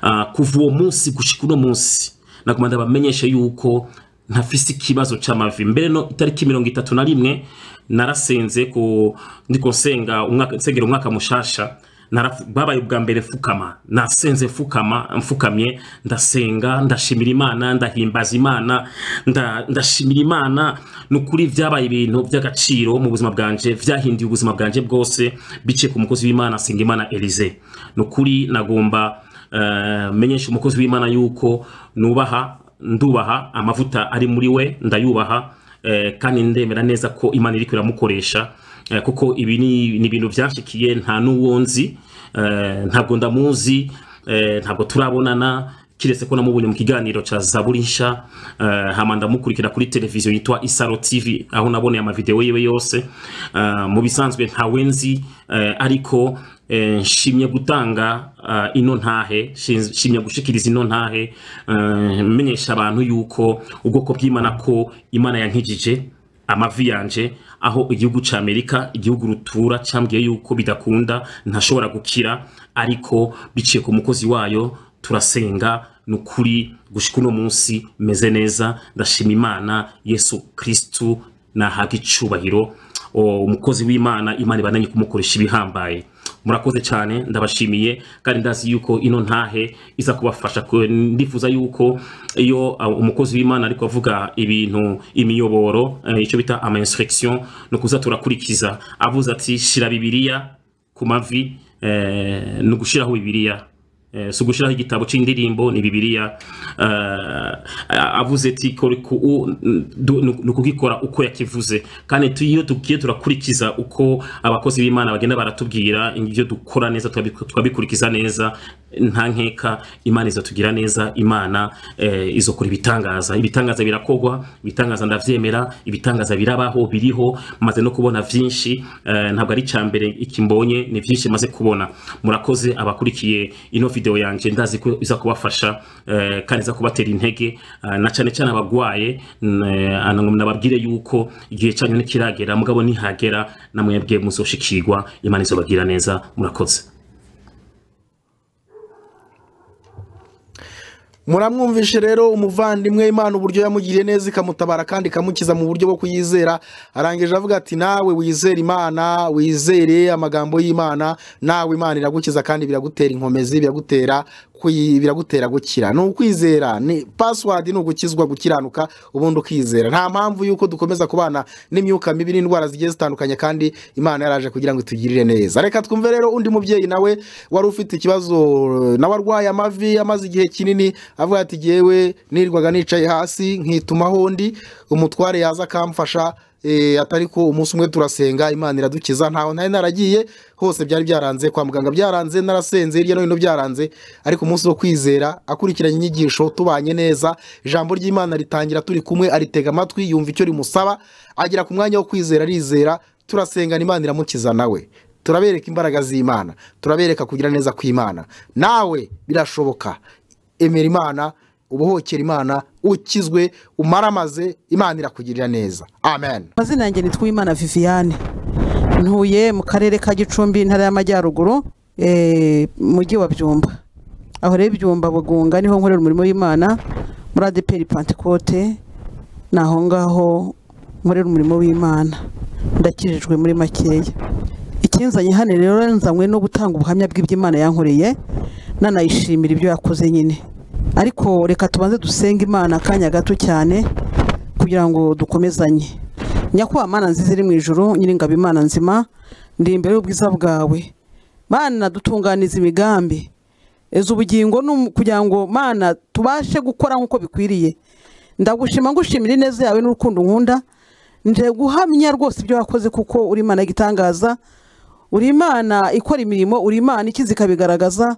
uh, kuva uwo munsi gushika uno munsi naguma ndabamenyesha yuko ntafise ikibazo c'amavi mbere no itariki mirongo itatu na rimwe narasenze ku ndiko nsenga umwaka nsengera umwaka mushasha narafu- babaye ubwa mbere fukama nasenze fukama mfukamye ndasenga ndashimira imana ndahimbaza imana nda- ndashimira imana ni ukuri byabaye ibintu by'agaciro mu buzima bwanje byahinduye ubuzima bwanje bwose biciye ku mukozi w'imana asenga imana elize ni ukuri nagomba eh, menyesha umukozi w'imana yuko nubaha ndubaha amavuta ari muri we ndayubaha eh, kandi ndemera neza ko imana iriko iramukoresha eh, kuko ibi ni ni ibintu byanshikiye nta n'uwo nzi eh, ntabwo ndamuzi eh, ntabwo turabonana kiretse ko namubonye mu kiganiro ca zaburi nsha eh, hama ndamukurikira kuri televiziyo yitwa isaro tv aho naboneye amavideo yiwe yose Eh, mu bisanzwe ntawe nzi eh, ariko eh, nshimye gutanga ah, ino ntahe shinz- nshimye gushikiriza ino ntahe eh, menyesha abantu yuko ubwoko bw'imana ko imana yankijije amavi yanje aho igihugu ca Amerika igihugu rutura cyambwiye yuko bidakunda ntashobora gukira ariko biciye ku mukozi wayo turasenga nukuri gushika uno munsi meze neza ndashima imana yesu kristu nahaga icubahiro O, umukozi w'imana imana ibananye kumukoresha ibihambaye murakoze cyane ndabashimiye kandi ndazi yuko ino ntahe iza kubafasha ku- ndifuza yuko iyo uh, umukozi w'imana ariko avuga ibintu imiyoboro eh, icyo bita ama instruction no kuza turakurikiza avuze ati shira bibiliya ku mavi eh, ni ugushiraho bibiliya Eh, si ugushyiraho igitabo cy'indirimbo ni bibiliya Eh, avuze ati "Kora ku- u- du- ni ukugikora uko yakivuze kandi tu- iyo tugiye turakurikiza uko abakozi b'imana bagenda baratubwira ibyo dukora neza tukabi- tukabikurikiza neza nta nkeka imana izatugira neza imana eh, izokora ibitangaza ibitangaza birakogwa ibitangaza ndabyemera ibitangaza birabaho biriho maze no kubona byinshi eh, ntabwo ari icya mbere iki mbonye ni byinshi maze kubona murakoze abakurikiye ino video yanjye ndazi ko iza kubafasha eh, kandi iza kubatera intege eh, na cyane cyane abagwaye n- eh, ana- nababwire yuko igihe cyanyu ntikiragera mugabo nihagera namwebwe muzoshikirwa imana izobagira neza murakoze muramwumvishe rero umuvandimwe imana uburyo yamugiriye neza ikamutabara kandi ikamukiza mu buryo bwo kuyizera arangije avuga ati nawe wizere imana wizere amagambo y'imana nawe imana iragukiza kandi biragutera inkomezi biragutera kuyi- biragutera gukira ni ukwizera ni pasiwadi ni ugukizwa gukiranuka ubundi ukizera nta mpamvu y'uko dukomeza kubana n'imyuka mibi n'indwara zigiye zitandukanye kandi imana yaraje kugira ngo itugirire neza reka twumve rero undi mubyeyi nawe wari ufite ikibazo nawe arwaye amavi amaze igihe kinini avuga ati jyewe nirwaga nicaye hasi nkitumaho ndi umutware yaza akamfasha eh, atari ko umunsi umwe turasenga imana iradukiza ntaho ntari naragiye hose byari byaranze kwa muganga byaranze narasenze hirya no hino byaranze ariko umunsi wo kwizera akurikiranye inyigisho tubanye neza ijambo ry'imana ritangira turi kumwe aritega amatwi yumva icyo rimusaba agera ku mwanya wo kwizera arizera turasengana imana iramukiza nawe turabereka imbaraga z'imana turabereka kugira neza kw'imana nawe birashoboka emera imana ubuhokera imana ukizwe umaramaze imana irakugirira neza amen amazina yanjye ni twimana viviane ntuye mu karere ka gicumbi intara y'amajyaruguru eh, mujyi wa byumba aho rero ibyumba bugunga niho nkorera umurimo w'imana muri adeperi pantekote ni aho ngaho nkorera umurimo w'imana ndakijijwe muri makeya ikinzanye hano rero nzanywe no gutanga ubuhamya bw'iby'imana yankoreye nanayishimira ibyo yakoze nyine ariko reka tubanze dusenge imana akanya gato cyane kugira ngo dukomezanye nyakubahwa mana nziza iri mu ijoro nyiringabo imana nzima ndi imbere y'ubwiza bwawe mana dutunganiza imigambi eza ubugingo n'um- kugira ngo mana tubashe gukora nk'uko bikwiriye ndagushima ngushimira ineza yawe n'urukundo nkunda nje guhamya rwose ibyo wakoze kuko uri imana y'igitangaza uri imana ikora imirimo uri imana ikizi ikabigaragaza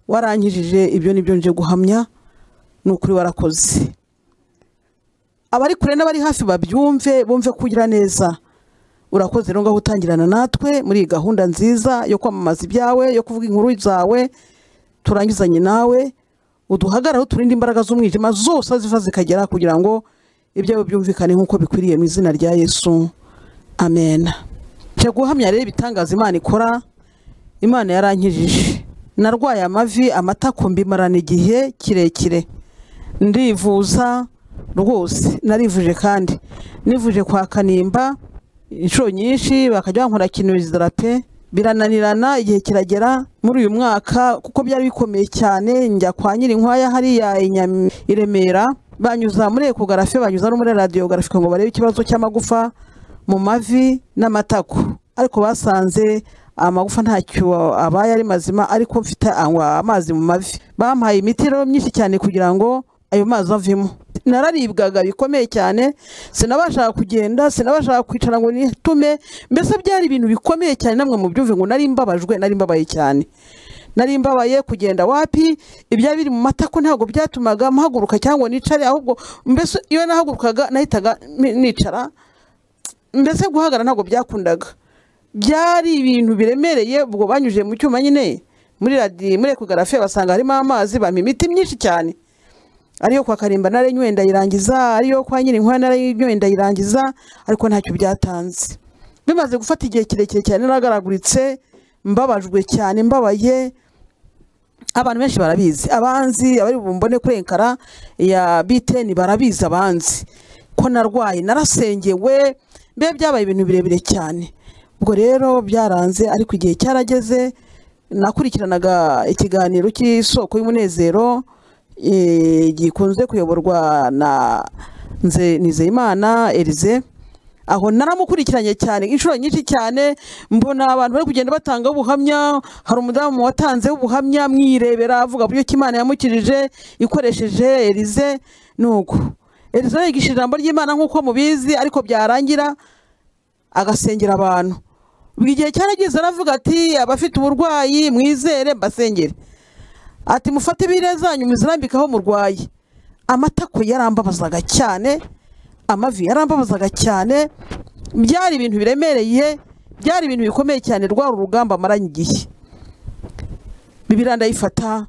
warankijije ibyo nibyo nje guhamya ni ukuri warakoze abari kure n'abari hafi babyumve bumve ko ugira neza urakoze rero ngaho utangirana natwe muri iyi gahunda nziza yo kwamamaza ibyawe yo kuvuga inkuru zawe turangizanye nawe uduhagarare aho turinde imbaraga z'umwijima zose aho ziva zikagera kugira ngo ibyawe byumvikane nk'uko bikwiriye mu izina rya yesu amen nje guhamya rero ibitangaza imana ikora imana yarankijije narwaye amavi amatako mbimarana igihe kirekire ndivuza rwose narivuje kandi nivuje kwa kanimba inshuro nyinshi bakajya bankora kinezidara pe birananirana igihe kiragera muri uyu mwaka kuko byari bikomeye cyane njya kwa nyirinkwaya hariya i Nyam- i Remera banyuza muri ekogarafe banyuza no muri radiyogarafe ngo barebe ikibazo cy'amagufa mu mavi n'amatako ariko basanze amagufa ntacyo abaye ari mazima ariko mfite anywa amazi mu mavi bampaye imiti rero myinshi cyane kugira ngo ayo mazi avemo nararibwaga bikomeye cyane sinabashaga kugenda sinabashaga kwicara ngo nitume mbese byari ibintu bikomeye cyane namwe mubyumve ngo nari mbabajwe nari mbabaye cyane nari mbabaye kugenda wapi ibyari biri mu matako ntabwo byatumaga mpaguruka cyangwa nicare ahubwo mbese iyo nahagurukaga nahitaga ni- nicara mbese guhagarara ntabwo byakundaga byari ibintu biremereye ubwo banyujije mu cyuma nyine muri radi muri ekogarafe basanga harimo amazi bampa imiti myinshi cyane ariyo kwa karimba narenyoye ndayirangiza ariyo kwa nyirinkwaya narenyoye ndayirangiza ariko ntacyo byatanze bimaze gufata igihe kirekire cyane naragaraguritse mbabajwe cyane mbabaye abantu benshi barabizi abanzi abari bumbone kuri enkara ya biteni barabizi abanzi ko narwaye narasengewe mbe byabaye ibintu birebire cyane ubwo rero byaranze ariko igihe cyarageze nakurikiranaga ikiganiro cy'isoko y'umunezero eh, gikunze kuyoborwa na nze nizeyimana erize aho naramukurikiranye cyane inshuro nyinshi cyane mbona abantu bari kugenda batanga ubuhamya hari umudamu watanze ubuhamya mwirebera avuga buryo ki imana yamukirije ikoresheje erize nuko erize yigisha ijambo ry'imana nk'uko mubizi ariko byarangira agasengera abantu buri gihe cyarageze aravuga ati abafite uburwayi mwizere mbasengere ati mufate ibire zanyu muzirambikaho murwaye amatako yarambabazaga cyane amavi yarambabazaga cyane byari ibintu biremereye byari ibintu bikomeye cyane rwa rugamba amaranye igihe bibiriya ndayifata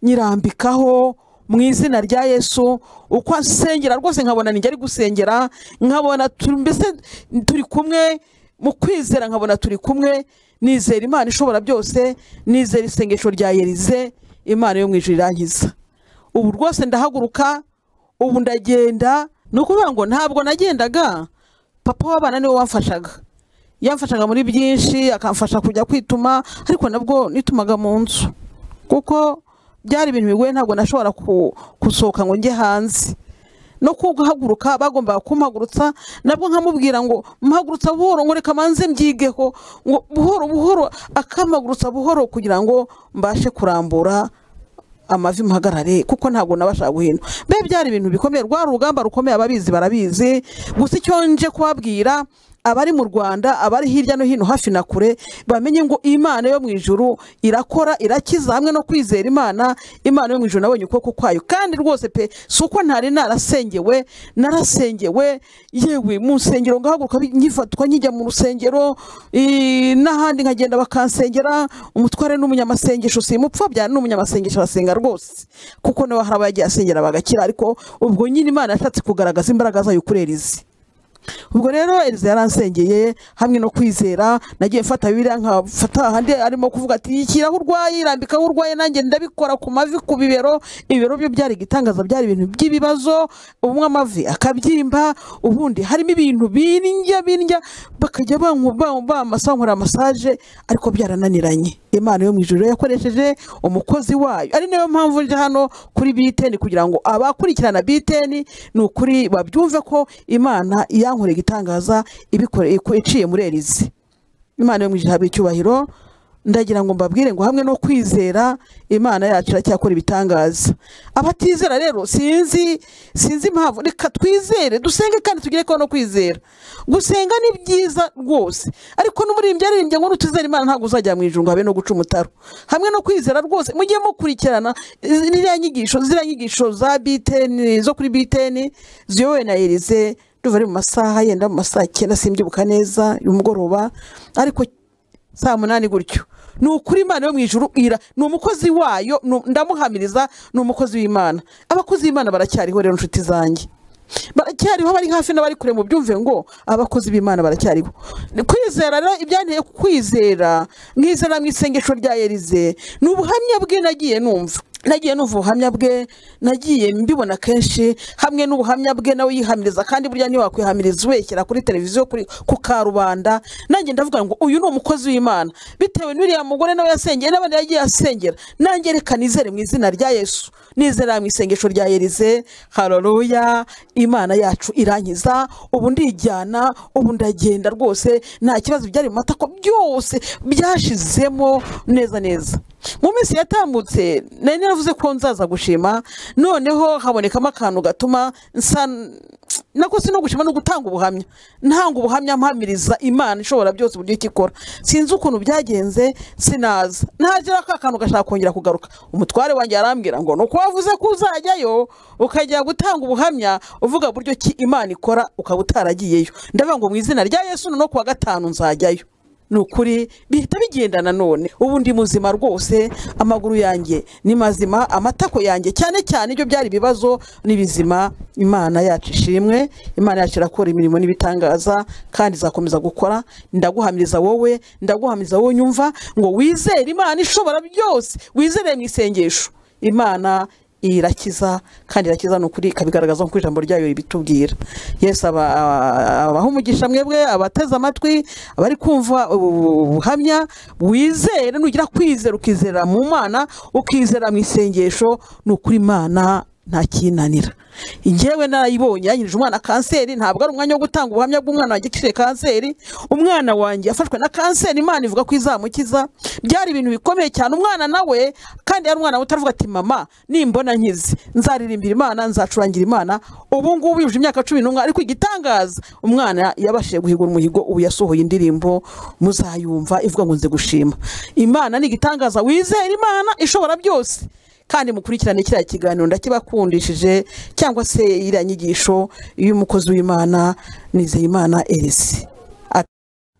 nyirambikaho mu izina rya yesu uko asengera rwose nkabona nijya ari gusengera nkabona tu- mbese turi kumwe mu kwizera nkabona turi kumwe nizera imana ishobora byose nizera isengesho rya yerize imana yo mu ijuru irangiza ubu rwose ndahaguruka ubu ndagenda ni ukuvuga ngo ntabwo nagendaga papa w'abana niwe wamfashaga yamfashaga muri byinshi akamfasha kujya kwituma ariko nabwo nitumaga mu nzu kuko byari ibintu bigoye ntabwo nashobora ku- gusohoka ngo njye hanze no kuhaguruka bagombaga kumuhagurutsa nabwo nkamubwira ngo muhagurutsa buhoro ngo reka manze mbyigeho ngo buhoro buhoro akamagurutsa buhoro kugira ngo mbashe kurambura amavi mpagarare kuko ntabwo nabasha guhindura mbe byari ibintu bikomeye rwa rugamba rukomeye ababizi barabizi gusa icyo nje kubabwira abari mu rwanda abari hirya no hino hafi na kure bamenye ngo imana yo mu ijuru irakora irakiza hamwe no kwizera imana imana yo mu ijuru nabonye ukuboko kwayo kandi rwose pe si uko ntari narasengewe narasengewe yewe mu nsengero ngahaguruka bi- nyifatwa nkijya mu rusengero eh, n'ahandi nkagenda bakansengera umutware n'umunyamasengesho simupfobya ni umunyamasengesho arasenga rwose kuko nawe hari abagiye asengera bagakira ariko ubwo nyine imana yashatse kugaragaza imbaraga zayo kuri erizi ubwo rero Eliza yaransengeye hamwe no kwizera nagiye mfata bibiriya nkafata ahandi arimo kuvuga ati shyiraho urwaye irambikaho urwaye nanjye ndabikora ku mavi ku bibero ibibero byo byari igitangaza byari ibintu by'ibibazo ubumwe amavi akabyimba ubundi harimo ibintu bindya bindya bakajya banku- ba- bamasa nkora masaje ariko byarananiranye imana yo mu ijoro yakoresheje umukozi wayo ari nayo mpamvu nje hano kuri biteni kugira ngo abakurikirana biteni ni ukuri babyumve ko imana yankoreye igitangaza ibikore- iku- iciye muri erizi imana yo mu ijoro habe icyubahiro ndagira ngo mbabwire ngo hamwe no kwizera imana yacu iracyakora ibitangaza abatizera rero sinzi sinzi impamvu reka twizere dusenge kandi tugire ko no kwizera gusenga ni byiza rwose ariko n'umuririmbyi aririmbye ngo nutizere imana ntabwo uzajya mu ijuru ngo habe no guca umutaro hamwe no kwizera rwose mujye mukurikirana izi- ziriya nyigisho ziriya nyigisho za biteni zo kuri biteni ziyobowe na erize nduva ari mu masaha yenda mu masaha icyenda simbyibuka neza y'umugoroba ariko saa munani gutyo ni ukuri imana yo mu ijuru ira ni umukozi wayo ni- ndamuhamiriza ni umukozi w'imana abakozi b'imana baracyariho rero inshuti zanjye baracyariho bari hafi n'abari kure mu byumve ngo abakozi b'imana baracyariho Ni kwizera rero ibyanteye kwizera mwizera mu isengesho rya yerize ni ubuhamya bwe nagiye numva nagiye numva ubuhamya bwe nagiye mbibona kenshi hamwe n'ubuhamya bwe nawe yihamiriza kandi burya ntiwakwihamiriza ubeshyira kuri televiziyo kuri ku karubanda nanjye ndavuga ngo uyu ni umukozi w'imana bitewe n'uriya mugore nawe yasengeye n'abandi yagiye asengera nanjye reka nizere mu izina rya yesu nizera mu isengesho rya yerize haroruya imana yacu irankiza ubu ndijyana ubu ndagenda rwose nta kibazo byari mu matako byose byashizemo neza neza mu minsi yatambutse nari naravuze ko nzaza gushima noneho habonekamo akantu gatuma nsa nako si no gushima no gutanga ubuhamya ntanga ubuhamya mpamiriza imana ishobora byose uburyo icyo ikora sinzi ukuntu byagenze sinaza ntagira ka kantu gashaka kongera kugaruka umutware wanjye arambwira ngo ni uko wavuze ko uzajyayo ukajya gutanga ubuhamya uvuga buryo ki imana ikora ukaba utaragiyeyo ndavuga ngo mu izina rya yesu no kuwa gatanu nzajyayo ni ukuri bihita bigendana none ubu ndi muzima rwose amaguru yanjye ni mazima amatako yanjye cyane cyane ibyo byari ibibazo ni bizima imana yacu ishimwe imana yacu irakora imirimo n'ibitangaza kandi izakomeza gukora ndaguhamiriza wowe ndaguhamiriza wowe nyumva ngo wizere imana ishobora byose wizere mu isengesho imana irakiza kandi irakiza ni ukuri ikabigaragaza nk'uko ijambo ryayo ribitubwira yesu aba- aba- abaha umugisha mwebwe abateze amatwi abari kumva ubu buhamya wizere nugira kwizera ukizera mu mana ukizera mu isengesho ni ukuri imana ntakinanira njyewe narayibonye yanyirije umwana kanseri ntabwo ari umwanya wo gutanga ubuhamya bw'umwana wanjye akishije kanseri umwana wanjye yafashwe na kanseri imana ivuga ko izamukiza byari ibintu bikomeye cyane umwana nawe kandi yari umwana utaravuga ati mama nimbona nkize nzaririmbira imana nzacurangira imana ubu ngubu yujuje imyaka cumi n'umwe ariko igitangaza umwana yabashije guhigura umuhigo ubu yasohoye indirimbo muzayumva ivuga ngo nze gushima imana ni igitangaza wizera imana ishobora byose kandi mukurikirane kiriya kiganiro ndakibakundishije cyangwa se iriya nyigisho y'umukozi w'imana nizeyimana erisi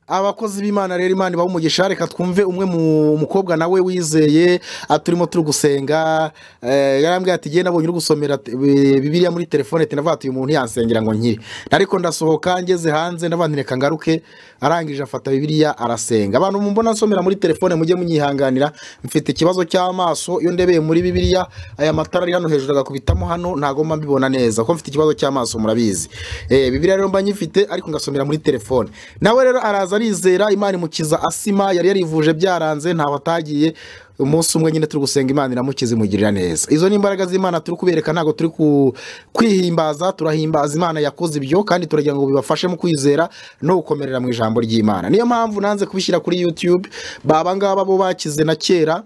abakozi b'imana rero imana ibaha umugisha reka twumve umwe mu mukobwa nawe wizeye aturimo turi gusenga eh, yarambwiye ati genda abonye uri gusomera te- bi- bibiliya muri telefone ati navuga ati uyu muntu yansengera ngo nkire ariko ndasohoka ngeze hanze ndavuga nti reka ngaruke arangije afata bibiliya arasenga abantu mumbona nsomera muri telefone mujye munyihanganira mfite ikibazo cy'amaso iyo ndebeye muri bibiliya aya matara ari hano hejuru agakubitamo hano ntago mba mbibona neza kuko mfite ikibazo cy'amaso murabizi eh, bibiliya rero mba nyifite ariko ngasomera muri telefone nawe rero araza arizera imana imukiza asima yari yarivuje byaranze ntaho atagiye umunsi umwe nyine turi gusenga imana iramukiza imugirira neza izo ni imbaraga z'imana turi kubereka ntabwo turi ku- kwihimbaza turahimbaza imana yakoze ibyo kandi turagira ngo bibafashe mu kwizera no gukomerera mu ijambo ry'imana niyo mpamvu nanze kubishyira kuri youtube baba ngaba bo bakize na kera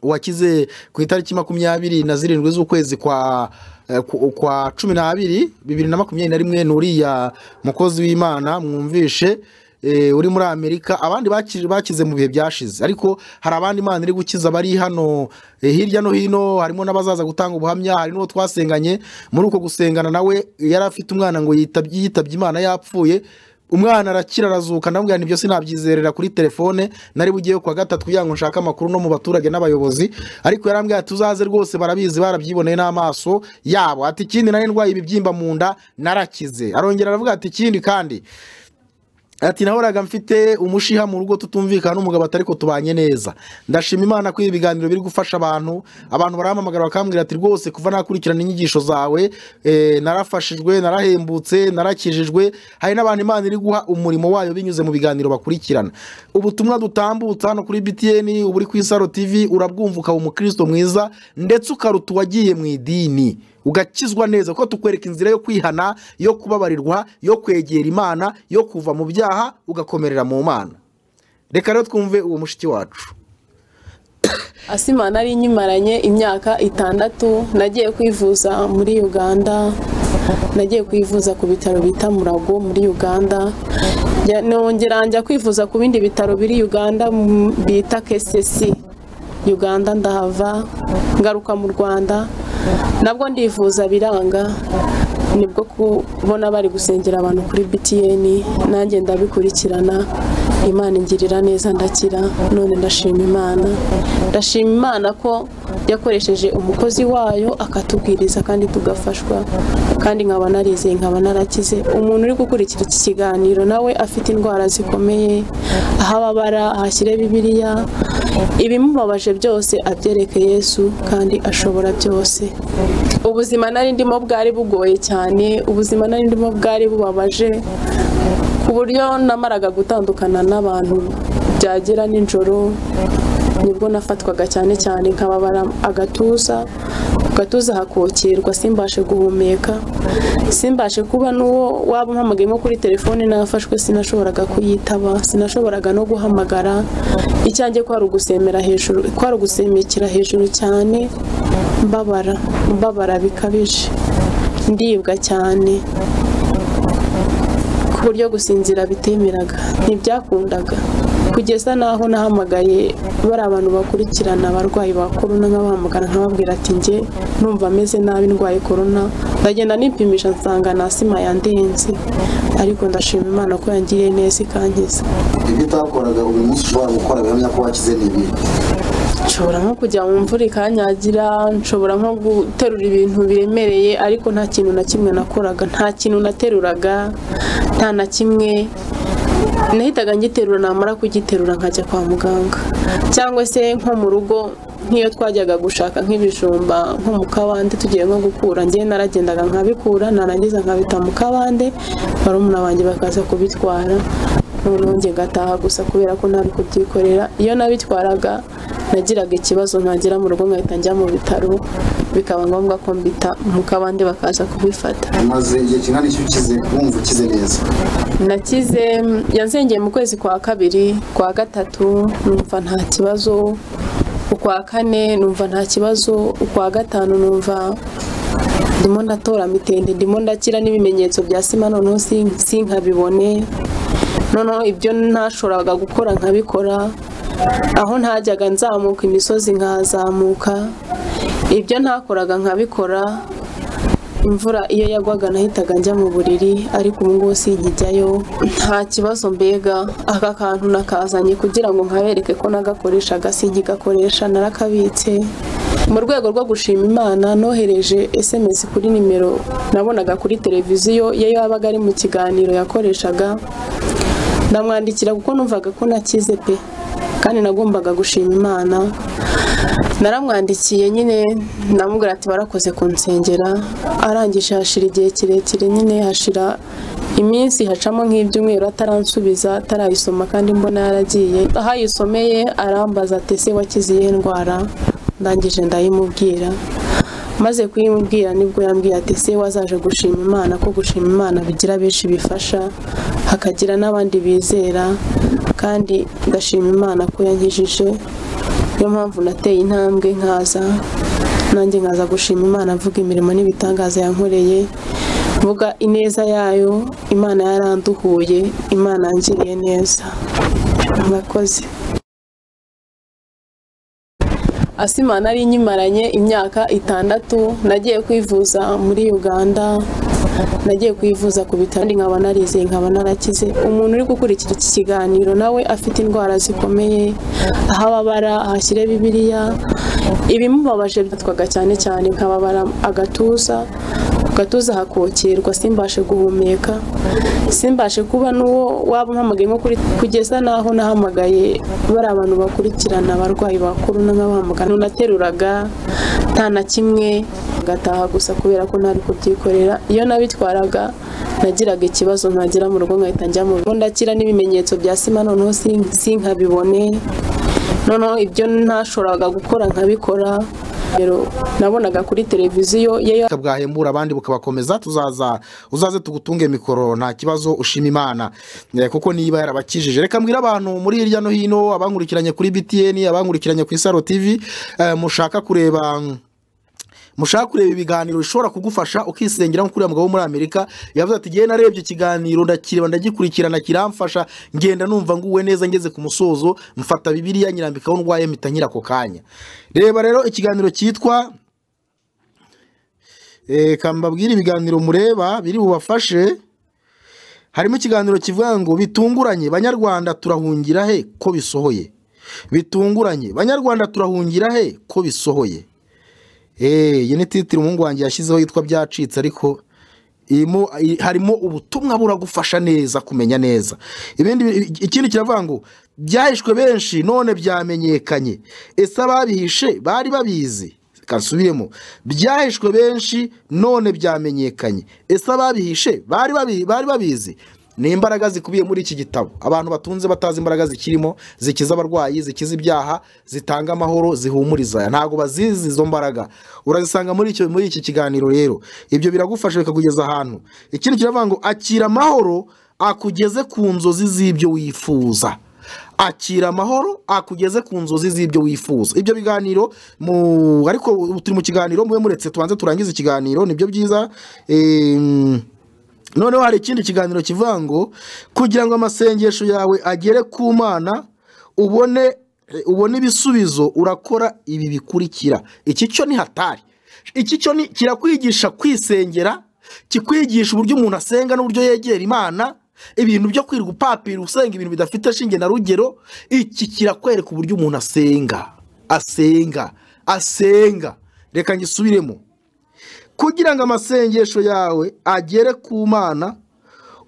uwakize ku itariki makumyabiri na zirindwi z'ukwezi kwa eh, ku- kwa cumi n'abiri bibiri na makumyabiri na rimwe ni uriya mukozi w'imana mwumvishe eh, uri muri amerika abandi baki- bakize mu bihe byashize ariko hari abandi imana iri gukiza bari hano eh, hirya no hino harimo n'abazaza gutanga ubuhamya hari n'uwo twasenganye muri uko gusengana nawe yari afite umwana ngo yitabye yitabye imana yapfuye umwana arakira arazuka ndamubwira nti byose nabyizerera kuri telefone nari bugiyeyo kuwa gatatu kugira ngo nshake amakuru no mu baturage n'abayobozi ariko yarambwira ati uzaze rwose barabizi barabyiboneye n'amaso yabo ati ikindi nari ndwaye ibibyimba mu nda narakize arongera aravuga ati ikindi kandi ati nahoraga mfite umushiha mu rugo tutumvikana n'umugabo atari ko tubanye neza ndashima imana ko ibi biganiro biri gufasha abantu abantu barampamagara bakambwira ati rwose kuva nakurikirana inyigisho zawe eh, narafashijwe narahembutse narakijijwe hari n'abantu imana iri guha umurimo wayo binyuze mu biganiro bakurikirana ubutumwa dutambutsa hano kuri btn ubu uri ku isaro tv urabwumva ukaba umukristo mwiza ndetse ukaruta uwagiye mu idini ugakizwa neza kuko tukwereka inzira yo kwihana yo kubabarirwa yo kwegera imana yo kuva mu byaha ugakomerera mu mana reka rero twumve uwo mushiki wacu asima nari nyimaranye imyaka itandatu nagiye kwivuza muri uganda nagiye kwivuza ku bitaro bita murago muri uganda Njya- nongera njya kwivuza ku bindi bitaro biri uganda mm, bita kesesi uganda ndahava ngaruka mu rwanda nabwo ndivuza biranga nibwo kubona bari gusengera abantu kuri btn nanjye ndabikurikirana imana ingirira neza ndakira none ndashima imana ndashima imana ko yakoresheje umukozi wayo akatubwiriza kandi tugafashwa kandi nkaba narizeye nkaba narakize umuntu uri gukurikira iki kiganiro nawe afite indwara zikomeye aho ababara ahashyire bibiliya ibimubabaje byose abyereke yesu kandi ashobora byose ubuzima nari ndimo bwari bugoye cyane ubuzima nari ndimo bwari bubabaje ku buryo namaraga gutandukana n'abantu byagera nijoro nibwo nafatwaga cyane cyane nkababara agatuza ku gatuza hakokerwa simbashe guhumeka simbashe kuba n'uwo waba umpamagaye nko kuri telefone nafashwe sinashoboraga kuyitaba sinashoboraga no guhamagara icyanjye kwari ugusemera hejuru kwari ugusemekera hejuru cyane mbabara mbabara bikabije ndibwa cyane ku buryo gusinzira bitemeraga ntibyakundaga kugeza n'aho nahamagaye bari abantu bakurikirana abarwayi ba korona nkabahamagara nkababwira ati njye numva ameze nabi ndwaye korona ndagenda nipimisha nsanga na asima yandenze ariko ndashima imana ko yangiriye neza ikankiza ibyo utakoraga buri munsi ushobora gukora bihamya ko wakize ni ibi nshobora nko kujya mu mvura ikanyagira nshobora nko guterura ibintu biremereye ariko nta kintu na kimwe nakoraga nta kintu nateruraga nta na kimwe nahitaga ngiterura namara kugiterura nkajya kwa muganga cyangwa se nko mu rugo nk'iyo twajyaga gushaka nk'ibijumba nko mu kabande tugiye nko gukura njye naragendaga nkabikura narangiza nkabita mu kabande barumuna banjye bakaza kubitwara noneho njye ngataha gusa kubera ko nari kubyikorera iyo nabitwaraga nagiraga ikibazo nkagera mu rugo nkahita njya mu bitaro bikaba ngombwa ko mbita mu kabande bakaza kubifata maze igihe kingana iki ukize wumva ukize neza nakize yazengeye mu kwezi kwa kabiri kwa gatatu numva nta kibazo ukwa kane numva nta kibazo ukwa gatanu numva ndimo ndatora mitende ndimo ndakira n'ibimenyetso bya sima noneho sin- sinkabibone noneho ibyo ntashoboraga gukora nkabikora aho ntajyaga nzamuka imisozi nkazamuka ibyo ntakoraga nkabikora imvura iyo yagwaga nahitaga njya mu buriri ariko ubu ngubu sinkijyayo nta kibazo mbega aka kantu nakazanye kugira ngo nkabereke ko nagakoreshaga sinkigakoresha narakabitse mu rwego rwo gushima imana nohereje sms kuri nimero nabonaga kuri televiziyo iyo yabaga ari mu kiganiro yakoreshaga ndamwandikira kuko numvaga ko nakize pe kandi nagombaga gushima imana naramwandikiye nyine ndamubwira ati barakoze kunsengera arangije hashira igihe kirekire nyine hashira iminsi hacamo nk'ibyumweru ataransubiza atarayisoma kandi mbona yaragiye aho ayisomeye arambaza ati ese wakize iyihe ndwara ndangije ndayimubwira maze kuyimubwira nibwo yambwiye ati se wazaje gushima imana ko gushima imana bigira benshi bifasha hakagira n'abandi bizera kandi ndashima imana ko yankijije niyo mpamvu nateye intambwe nkaza nanjye nkaza gushima imana mvuga imirimo n'ibitangaza yankoreye mvuga ineza yayo imana yaranduhuye imana yangiriye neza murakoze asima nari nyimaranye imyaka itandatu nagiye kwivuza muri uganda nagiye kwivuza ku bitaro kandi nkaba narizeye nkaba narakize umuntu uri gukurikira iki kiganiro nawe afite indwara zikomeye aho ababara ahashyire bibiriya ibimubabaje byatwaga cyane cyane nkababara agatuza gatuza hakokerwa simbashe guhumeka simbashe kuba n'uwo waba umpamagaye nko kuri kugeza n'aho nahamagaye bari abantu bakurikirana abarwayi bakuru n'abahamagara nateruraga nta na kimwe ngataha gusa kubera ko ntari kubyikorera iyo nabitwaraga nagiraga ikibazo nkagera mu rugo nkahita njya mu rugo ndakira n'ibimenyetso bya sima noneho sin- sinkabibone noneho ibyo ntashoboraga gukora nkabikora rero nabonaga kuri televiziyo iyo ubutabera bwahembura abandi bukabakomeza tuzaza uzaze tugutunge mikoro nta kibazo ushima imana Eh, kuko niba yarabakijije reka mbwira abantu muri hirya no hino abankurikiranye kuri btn abankurikiranye ku isaro tv eh, mushaka kureba mm, mushaka kureba ibiganiro bishobora kugufasha ukisengera nk'ukuriya mugabo wo muri amerika yavuze ati ngewe narebye ikiganiro ndakireba ndagikurikirana kiramfasha ngenda numva nguwe neza ngeze ku musozo mfata bibiriya nyirambikaho ndwaye mpita nyira ako kanya reba rero ikiganiro cyitwa reka mbabwire ibiganiro mureba biri bubafashe harimo ikiganiro kivuga ngo bitunguranye banyarwanda turahungira he ko bisohoye bitunguranye banyarwanda turahungira he ko bisohoye eee iyi ni titiri umuhungu wanjye yashyizeho yitwa byacitse ariko irimo i- harimo ubutumwa buragufasha neza kumenya neza ibindi bi- ikindi kiravuga ngo byahishwe benshi none byamenyekanye ese ababihishe bari babizi kasubiremo byahishwe benshi none byamenyekanye ese ababihishe bari babi- bari babizi ni imbaraga zikubiye muri iki gitabo abantu batunze batazi imbaraga zikirimo zikiza abarwayi zikiza ibyaha zitanga amahoro zihumuriza aya ntabwo bazizi izo mbaraga urazisanga muri icyo muri iki kiganiro rero ibyo biragufasha bikakugeza ahantu ikindi kiravuga ngo akira amahoro akugeze ku nzozi z'ibyo wifuza akira amahoro akugeze ku nzozi z'ibyo wifuza ibyo biganiro mu ariko ubu turi mu kiganiro mube muretse tubanze turangize ikiganiro nibyo byiza Em, noneho hari ikindi kiganiro kivuga ngo kugira ngo amasengesho yawe agere ku mana ubone ubone ibisubizo urakora ibi bikurikira iki cyo ni hatari iki cyo ni kirakwigisha kwisengera kikwigisha uburyo umuntu asenga n'uburyo yegera imana ibintu byo kwirirwa upapira usenga ibintu bidafite shinge na rugero iki kirakwereka uburyo umuntu asenga asenga asenga reka ngisubiremo kugira ngo amasengesho yawe agere ku mana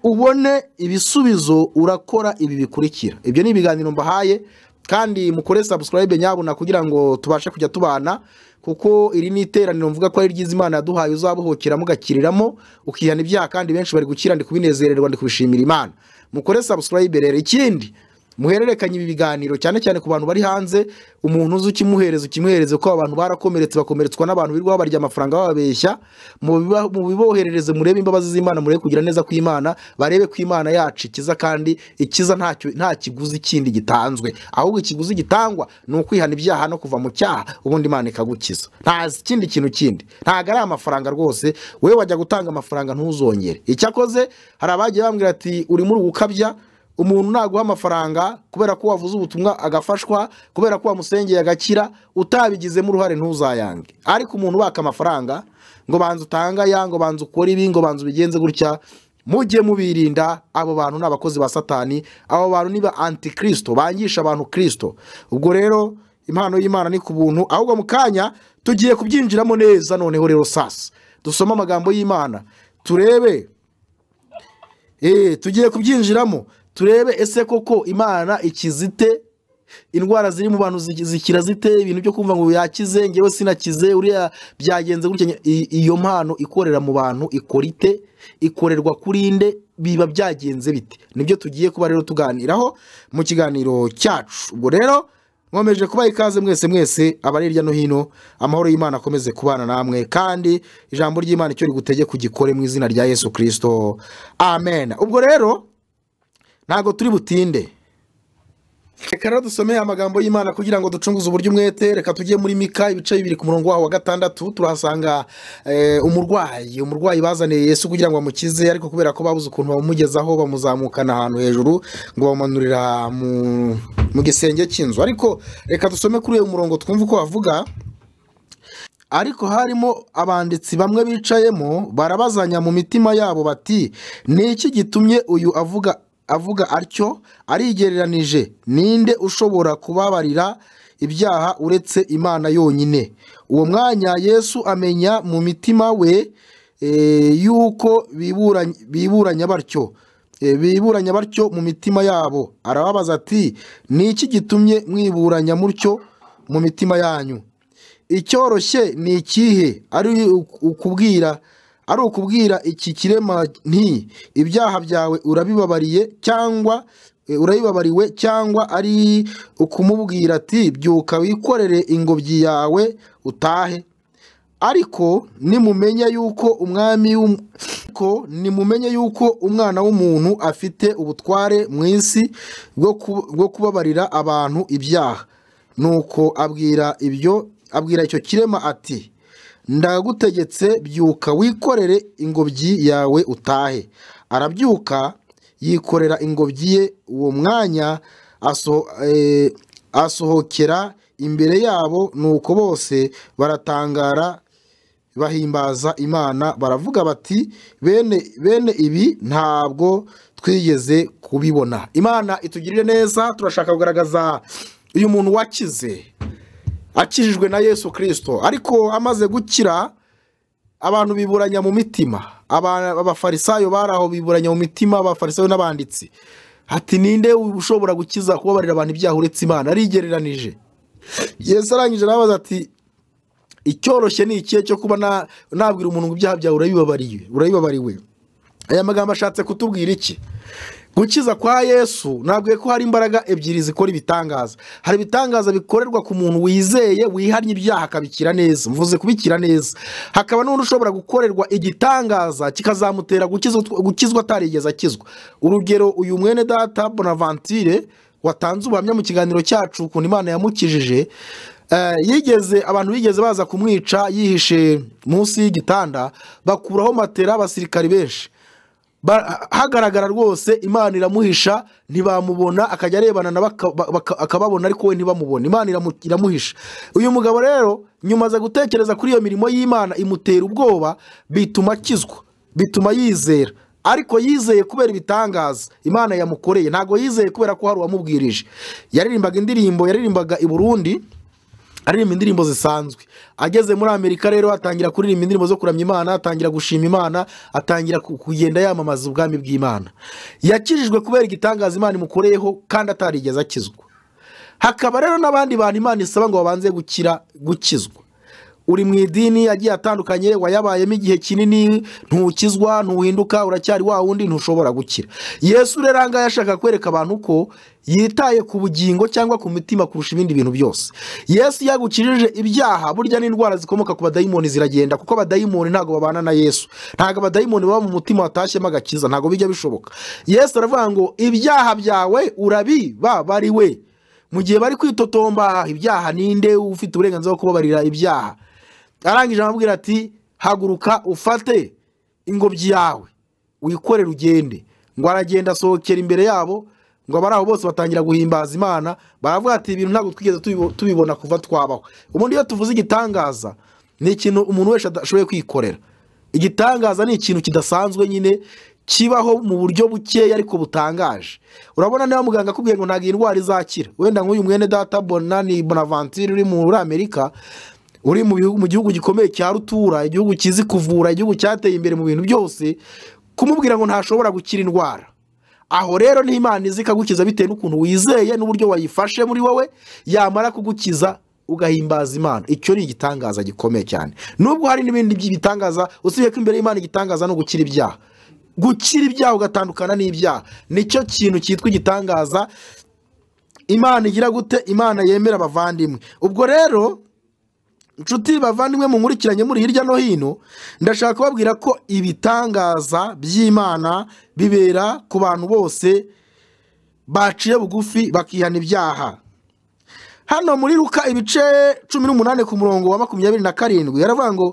ubone ibisubizo urakora ibi bikurikira ibyo ni ibiganiro mbahaye kandi mukore sabusikarayibe nyabuna kugira ngo tubashe kujya tubana kuko iri ni iteraniro mvuga ko ari ryiza imana yaduhaye uzabuhokera mugakiriramo ukihana ibyaha kandi benshi bari gukira ndi kubinezererwa ndi kubishimira imana mukore sabusikarayibe rero ikindi muhererekanye ibi biganiro cyane cyane ku bantu bari hanze umuntu uzi ukimuhereza ukimuhereze ko abantu barakomeretse bakomeretswa n'abantu birirwa babarya amafaranga bababeshya mubiba- mubiboherereze murebe imbabazi z'imana murebe kugira neza kw'imana barebe ko imana yacu ikiza kandi ikiza ntacyo- nta kiguzi kindi gitanzwe ahubwo ikiguzi gitangwa ni ukwihana ibyaha no kuva mu cyaha ubundi imana ikagukiza nta kindi kintu kindi ntabwo ari amafaranga rwose wowe wajya gutanga amafaranga ntuzongere icyakoze hari abagiye bambwira ati urimo uri gukabya umuntu naguha amafaranga kubera ko wavuze ubutumwa agafashwa kubera ko wamusengeye agakira utabigizemo uruhare ntuzayange ariko umuntu ubaka amafaranga ngo banza utanga aya ngo banza ukore ibi ngo banza ubigenze gutya mujye mubirinda abo bantu ni abakozi ba satani abo bantu ni ba antikirisito bangisha abantu kirisito ubwo rero impano y'imana ni ku buntu ahubwo mu kanya tugiye kubyinjiramo neza noneho rero sasa dusome amagambo y'imana turebe Eh, tugiye kubyinjiramo turebe ese koko imana ikizite indwara ziri mu bantu zi- zikira zite ibintu byo kumva ngo yakize ngewe sinakize uriya byagenze gutya nye- i- iyo mpano ikorera mu bantu ikora ite ikorerwa kuri nde biba byagenze bite nibyo tugiye kuba rero tuganiraho mu kiganiro cyacu ubwo rero nkomeje kubaha ikaze mwese mwese abari hirya no hino amahoro y'imana akomeze kubana namwe kandi ijambo ry'imana icyo rigutege kugikore mu izina rya yesu kirisito amen ubwo rero ntabwo turi butinde reka rero dusomeye amagambo y'imana kugira ngo ducunguze uburyo umwete reka tujye muri mika ibice bibiri ku murongo waho wa gatandatu turahasanga eh, umurwayi umurwayi bazaniye yesu kugira ngo bamukize ariko kubera ko babuze ukuntu bamugezaho bamuzamukana ahantu hejuru ngo bamumanurira mu, mu gisenge cy'inzu ariko reka dusome kuri uyu murongo twumve uko bavuga ariko harimo abanditsi bamwe bicayemo barabazanya mu mitima yabo bati ni iki gitumye uyu avuga avuga atyo arigereranije ninde ushobora kubabarira ibyaha uretse imana yonyine uwo mwanya yesu amenya mu mitima we eh, yuko biburanye- biburanya batyo E, biburanya batyo mu mitima yabo arababaza ati ni iki gitumye mwiburanya mutyo mu mitima yanyu icyoroshye ni ikihe ari uk- ukubwira ari ukubwira iki kirema nti ibyaha byawe urabibabariye cyangwa e, urabibabariwe cyangwa ari ukumubwira ati byuka wikorere ingobyi yawe utahe ariko nimumenya yuko umwami w'um- ko nimumenye yuko umwana w'umuntu afite ubutware mu isi bwo ku- bwo kubabarira abantu ibyaha nuko abwira ibyo abwira icyo kirema ati ndagutegetse byuka wikorere ingobyi yawe utahe arabyuka yikorera ingobyi ye uwo mwanya aso- eh, asohokera imbere yabo nuko bose baratangara bahimbaza imana baravuga bati bene bene ibi ntabwo twigeze kubibona imana itugirire neza turashaka kugaragaza uyu muntu wakize akijijwe na yesu kirisito ariko amaze gukira abantu biburanya mu mitima Aba- abafarisayo bari aho biburanya mu mitima abafarisayo n'abanditsi hati ninde ushobora gukiza kubabarira abantu ibyaha uretse imana arigereranije yesu arangije arabaza ati icyoroshye ni ikihe cyo kuba na- nabwira umuntu ngo ibyaha byawe urabibabariwe urabibabariwe aya magambo ashatse kutubwira iki gukiza kwa yesu nabwiye ko hari imbaraga ebyiri zikora ibitangaza hari ibitangaza bikorerwa ku muntu wizeye wihannye ibyaha akabikira neza mvuze kubikira neza hakaba n'undi ushobora gukorerwa igitangaza kikazamutera gukizwa gukizwa atarigeze akizwa urugero uyu mwene data bonaventure watanze ubuhamya mu kiganiro cyacu ukuntu imana yamukijije Eh, yigeze abantu bigeze baza kumwica yihishe munsi y'igitanda bakuraho matera abasirikari benshi Ba- hagaragara rwose imana iramuhisha ntibamubona akajya arebana na baka- baka- akababona ariko we ntibamubona imana iramu- iramuhisha uyu mugabo rero nyuma aza gutekereza kuri iyo mirimo y'imana imutera ubwoba bituma akizwa bituma yizera ariko yizeye kubera ibitangaza imana yamukoreye ntabwo yizeye kubera ko hari uwamubwirije yaririmbaga indirimbo yaririmbaga i burundi aririmba indirimbo zisanzwe ageze muri amerika rero atangira kuririmba indirimbo zo kuramya imana atangira gushima imana atangira ku- kugenda yamamaza ubwami bw'imana yakijijwe kubera igitangaza imana imukoreyeho kandi atarigeze akizwa hakaba rero n'abandi bantu imana isaba ngo babanze gukira gukizwa uri mu idini agiye atandukanye wayabayemo igihe kinini ntukizwa ntuhinduka uracyari wa wundi ntushobora gukira yesu rero ahangaha yashaka kwereka abantu ko yitaye ku bugingo cyangwa ku mitima kurusha ibindi bintu byose yesu yagukirije ibyaha burya n'indwara zikomoka ku badayimoni ziragenda kuko abadayimoni ntabwo babana na yesu ntabwo abadayimoni baba mu mutima watashyemo agakiza ntabwo bijya bishoboka yesu aravuga ngo ibyaha byawe urabibabariwe mu gihe bari kwitotomba ibyaha ninde ufite uburenganzira bwo kubabarira ibyaha arangije amabwira ati haguruka ufate ingobyi yawe wikorere ugende ngo aragenda asohokera imbere yabo ngo abari aho bose batangira guhimbaza imana baravuga ati ibintu ntabwo twigeze tubibo- tubibona kuva twabaho ubundi iyo tuvuze igitangaza ni ikintu umuntu wese adashoboye kwikorera igitangaza ni ikintu kidasanzwe nyine kibaho mu buryo bukeya ariko butangaje urabona niba muganga akubwiye ngo ntabwo iyi ndwara izakira wenda nk'uyu mwene data bonani bonavanture uri muri amerika uri mu bihugu- mu gihugu gikomeye cya rutura igihugu kizi kuvura igihugu cyateye imbere mu bintu byose kumubwira ngo ntashobora gukira indwara aho rero ni imana izi ikagukiza bitewe n'ukuntu wizeye n'uburyo wayifashe muri wowe yamara kugukiza ugahimbaza imana icyo ni igitangaza gikomeye cyane nubwo hari n'ibindi by'ibitangaza usibye ko imbere y'imana igitangaza no gukira ibyaha gukira ibyaha ugatandukana n'ibyaha nicyo kintu cyitwa igitangaza imana igira gute imana yemera abavandimwe ubwo rero inshuti bavandimwe munkurikiranye muri hirya no hino ndashaka kubabwira ko ibitangaza by'imana bibera ku bantu bose baciye bugufi bakihana ibyaha hano muri ruka ibice cumi n'umunani ku murongo wa makumyabiri na karindwi yaravuga ngo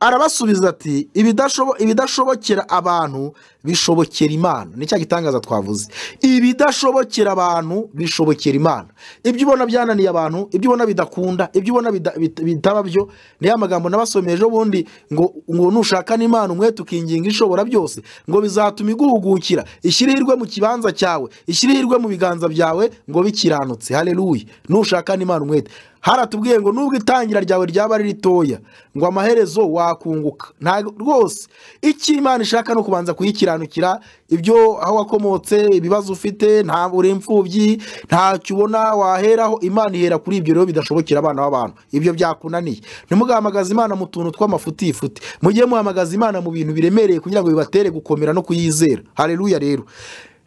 arabasubiza ati "Ibidashobo- ibidashobokera abantu bishobokera imana ni cya gitangaza twavuze ibidashobokera abantu bishobokera imana ibyo ubona byananiye abantu ibyo ubona bidakunda ibyo ubona bida- bit- bitaba byo ni ya magambo nabasomeye ejo bundi ngo ngo nushaka n'imana umwete ukinginga ishobora byose ngo bizatuma iguhugukira ishyire ihirwe mu kibanza cyawe ishyire ihirwe mu biganza byawe ngo bikiranutse haleluya nushaka n'imana umwete haratubwiye ngo nubwo itangira ryawe ryaba ari ritoya ngo amaherezo wakunguka ntabwo rwose icyo imana ishaka ni ukubanza kuyikiranukira ibyo aho wakomotse ibibazo ufite nta uri imfubyi ntacyo ubona waheraho imana ihera kuri ibyo rero bidashobokera abana b'abantu ibyo byakunaniye ntimugahamagaze imana mu tuntu tw'amafutifute mujye muhamagaza imana mu bintu biremereye kugira ngo bibatere gukomera no kuyizera hareruya rero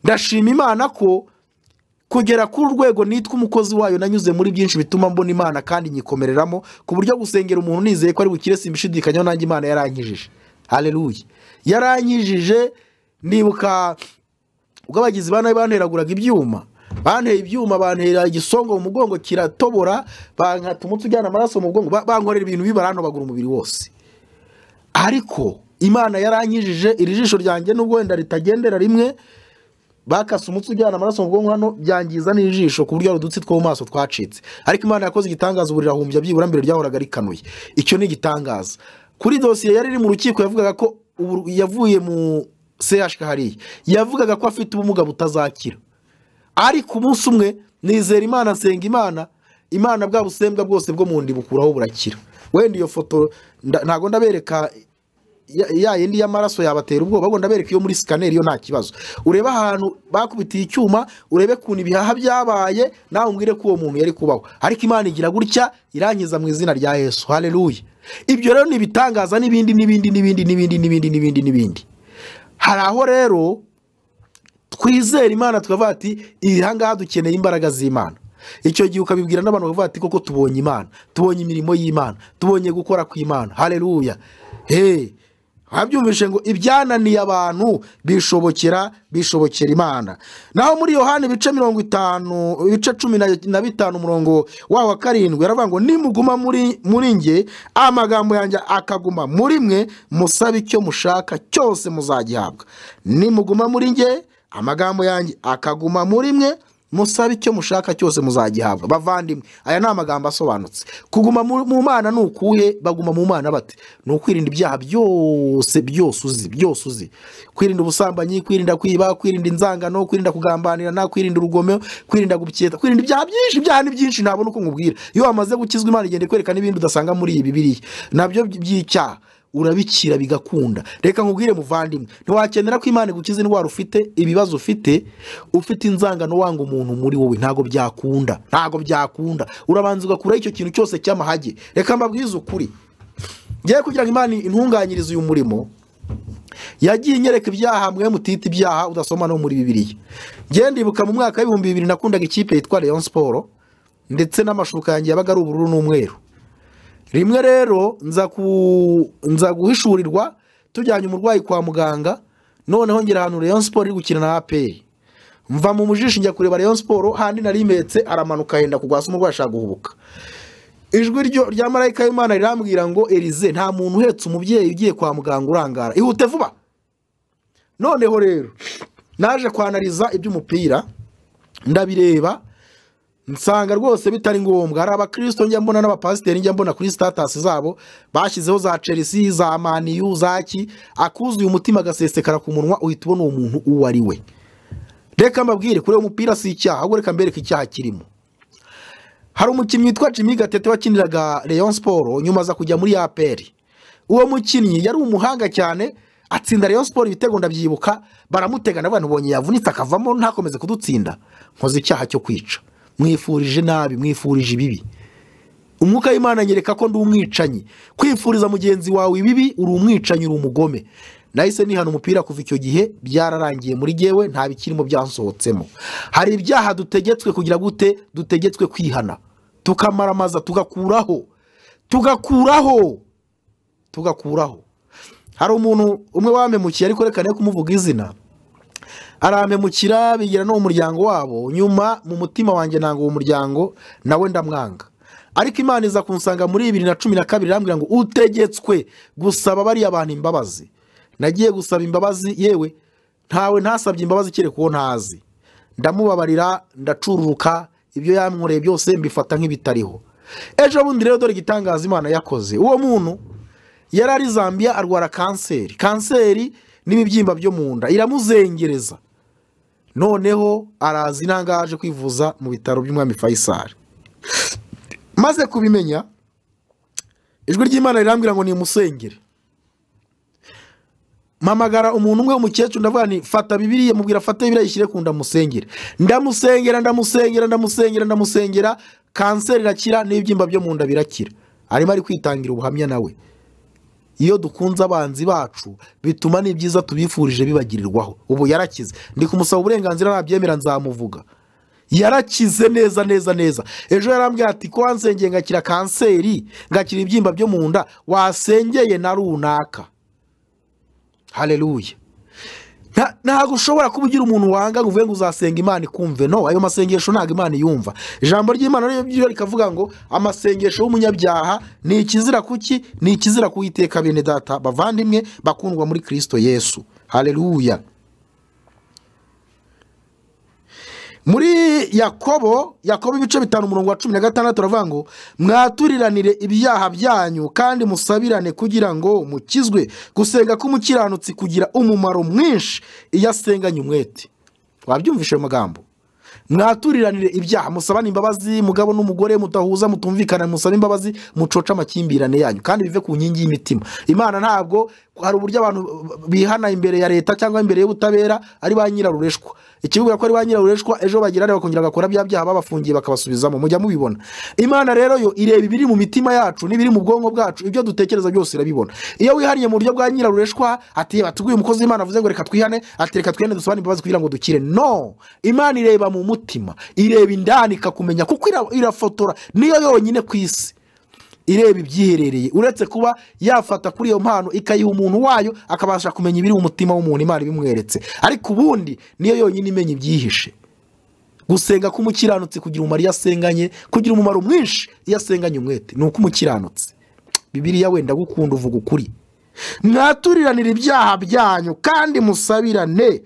ndashima imana ko kugera ku rwego nitwa umukozi wayo nanyuze muri byinshi bituma mbona imana kandi nyikomereramo ku buryo gusengera umuntu nizeye ko ari bukire simbishidikanyaho nanjye imana yarankijije hareruye yarankijije nibuka ubwo abagizi ba nabi banteraguraga ibyuma banteye ibyuma bantera igisongo mu mugongo kiratobora bankata umutsi ujyana amaraso mu mugongo ba- bankorera ibintu bibarantobagura umubiri wose ariko imana yarankijije iri jisho ryanjye nubwo wenda ritagendera rimwe bakase umutsi ujyana amaraso mu bwonko hano byangiza n'ijisho ku buryo hari udutsi two mu maso twacitse ariko imana yakoze igitangaza ubu rirahumbya byibura mbere ryahoraga rikanuye icyo ni igitangaza kuri dosiye yari iri mu rukiko yavugaga ko ubu- yavuye mu CHK hariya yavugaga ko afite ubumuga butazakira ariko umunsi umwe nizera imana nsenga imana imana bwa busembwa bwose bwo mu nda ibukuraho burakira wenda iyo foto nda- ntago ndabereka ya- ya yindi y'amaraso yabatera ubwoba ahubwo ndabereka iyo muri sikaneri yo nta kibazo urebe ahantu bakubitiye icyuma urebe ukuntu ibihaha byabaye nawe umbwire ko uwo muntu yari kubaho ariko imana igira gutya irangiza mu izina rya yesu hareruya ibyo rero ni ibitangaza n'ibindi n'ibindi n'ibindi n'ibindi n'ibindi n'ibindi n'ibindi hari aho rero twizere imana tukavuga ati ahangaha dukeneye imbaraga z'imana icyo gihe ukabibwira n'abantu bakavuga ati koko tubonye imana tubonye imirimo y'imana tubonye gukora kw'imana hareruya hey habyumvishe ngo ibyananiye abantu bishobokera bishobokera imana naho muri yohani ibice mirongo itanu ibice cumi na- na bitanu umurongo waho wa karindwi aravuga ngo nimuguma muri muri nge amagambo yanjye akaguma muri mwe musabe icyo mushaka cyose muzagihabwa nimuguma muri nge amagambo yanjye akaguma muri mwe musabe icyo mushaka cyose muzagihabwa bavandimwe aya ni amagambo asobanutse kuguma mu mu mana ni ukuhe baguma mu mana bate ni ukwirinda ibyaha byose byose uzi byose uzi kwirinda ubusambanyi kwirinda kwiba kwirinda inzangano kwirinda kugambanirana kwirinda urugomo kwirinda guketa kwirinda ibyaha byinshi ibyaha ni byinshi ntabona uko nkubwira iyo wamaze gukizwa imana igenda ikwereka n'ibindi udasanga muri iyi bibiriya nabyo by'icyaha urabikira bigakunda reka nkubwire muvandimwe ntiwakenera ko imana igukiza indwara ufite ibibazo ufite ufite inzangano wanga umuntu muri wowe ntabwo byakunda ntabwo byakunda urabanza ugakuraho icyo kintu cyose cy'amahage reka mbabwize ukuri ngewe kugira ngo imana intunganyirize uyu murimo yagiye inyereka ibyaha mwe mutita ibyaha udasoma no muri bibiriya ngende ibuka mu mwaka w'ibihumbi bibiri nakundaga ikipe yitwa leon siporo ndetse n'amashuka yanjye yabaga ari ubururu n'umweru rimwe rero nza ku- nza guhishurirwa tujyanye umurwayi kwa muganga noneho ngera ahantu Rayon Sport iri gukina na APR mva mu mujishi njya kureba Rayon Sport handi narimetse aramanuka yenda kugwasa umurwayi ashaka guhubuka ijwi ryo rya marayika w'imana rirambwira ngo erize nta muntu uhetse umubyeyi ugiye kwa muganga urangara ihute vuba noneho rero naje kwanariza iby'umupira ndabireba nsanga rwose bitari ngombwa hari abakirisito njya mbona n'abapasiteri njya mbona kuri sitatasi zabo bashyizeho za chelsea za maniyu za ki akuzuye umutima agasesekara ku munwa uhita ubona uwo muntu uwo ari we reka mbabwire kureba umupira si icyaha ahubwo reka mbereke icyaha kirimo hari umukinnyi witwa jimmy gatete wakiniraga leon siporo nyuma aza kujya muri apr uwo mukinnyi yari umuhanga cyane atsinda leon siporo ibitego ndabyibuka baramutegana abantu bonye yavunitse akavamo ntakomeze kudutsinda nkoze icyaha cyo kwica mwifurije nabi mwifurije ibibi umwuka w'imana anyereka ko ndi umwicanyi kwifuriza mugenzi wawe ibibi uri umwicanyi uri umugome nahise nihana umupira kuva icyo gihe byararangiye muri gewe nta bikirimo byansohotsemo hari ibyaha dutegetswe kugira gute dutegetswe kwihana tukamaramaza tugakuraho tugakuraho tugakuraho hari umuntu umwe wampemukiye ariko reka ne kumuvuga izina arampemukira bigira no mu muryango wabo nyuma mu mutima wanjye ntabwo uwo muryango nawe ndamwanga ariko imana iza kunsanga muri bibiri na cumi na kabiri irambwira ngo utegetswe gusaba bariya bantu imbabazi nagiye gusaba imbabazi yewe ntawe ntasabye imbabazi kereka uwo ntazi ndamubabarira ndacururuka ibyo yankoreye byose mbifata nk'ibitariho ejo bundi rero dore igitangaza imana yakoze uwo muntu yari ari zambia arwara kanseri kanseri n'ibibyimba byo mu nda iramuzengereza noneho araza intanga yaje kwivuza mu bitaro by'umwami fayisari maze kubimenya ijwi ry'imana rirambwira ngo nimusengere mpamagara umuntu umwe w'umukecuru ndavuga ni fata bibiriya mubwira fata bibiriya yishyire ku ndamusengere ndamusengera ndamusengera ndamusengera ndamusengera kanseri irakira n'ibyimba byo mu nda birakira arimo ari kwitangira ubuhamya nawe iyo dukunze abanzi bacu bituma n'ibyiza tubifurije bibagirirwaho ubu yarakize ndi kumusaba uburenganzira nabyemera nzamuvuga yarakize neza neza neza ejo yarambwira ati ko wansengeye ngakira kanseri ngakira ibyimba byo mu nda wasengeye na runaka hareruye Nta- ntabwo ushobora kuba ugira umuntu wanga ngo uvuge ngo uzasenga imana ikumve no ayo masengesho ntabwo imana iyumva ijambo ry'imana rero ryo rikavuga ngo amasengesho y'umunyabyaha ni ikizira kuki ni ikizira kuwiteka bene data bavandimwe bakundwa muri kirisito yesu hareruya muri yakobo yakobo ibice bitanu umurongo wa cumi na gatandatu uravuga ngo mwaturiranire ibyaha byanyu kandi musabirane kugira ngo mukizwe gusenga k'umukiranutsi kugira umumaro mwinshi iyo asenganye umwete wabyumvishe ayo magambo mwaturiranire ibyaha musabane imbabazi mugabo n'umugore mudahuza mutumvikana musabe imbabazi mucoce amakimbirane yanyu kandi bive ku nkingi y'imitima imana ntabwo hari uburyo abantu bihana imbere ya leta cyangwa imbere y'ubutabera ari ba nyirarureshwa ikibwira ko ari ba nyirarureshwa ejo bagirane bakongera bagakora bya byaha babafungiye bakabasubizamo mujya mubibona imana rero yo ireba ibiri mu mitima yacu n'ibiri mu bwonko bwacu ibyo dutekereza byose irabibona iyo wihariye mu buryo bwa nyirarureshwa ati "Reba, tuguye umukozi w'imana avuze ngo reka twihane ati reka twihane dusubane imbabazi kugira ngo dukire no imana ireba mu mutima ireba indani ikakumenya kuko ira- irafotora niyo yonyine ku isi ireba ibyiherereye uretse kuba yafata kuri iyo mpano ikayiha umuntu wayo akabasha kumenya ibiri mu mutima w'umuntu imana ibimweretse ariko ubundi niyo yonyine imenya ibyihishe gusenga k'umukiranutsi kugira umumaro iyo asenganye kugira umumaro mwinshi iyo asenganye umwete ni uko umukiranutsi bibiriya wenda gukunda uvuga ukuri mwaturiranira ibyaha byanyu kandi musabirane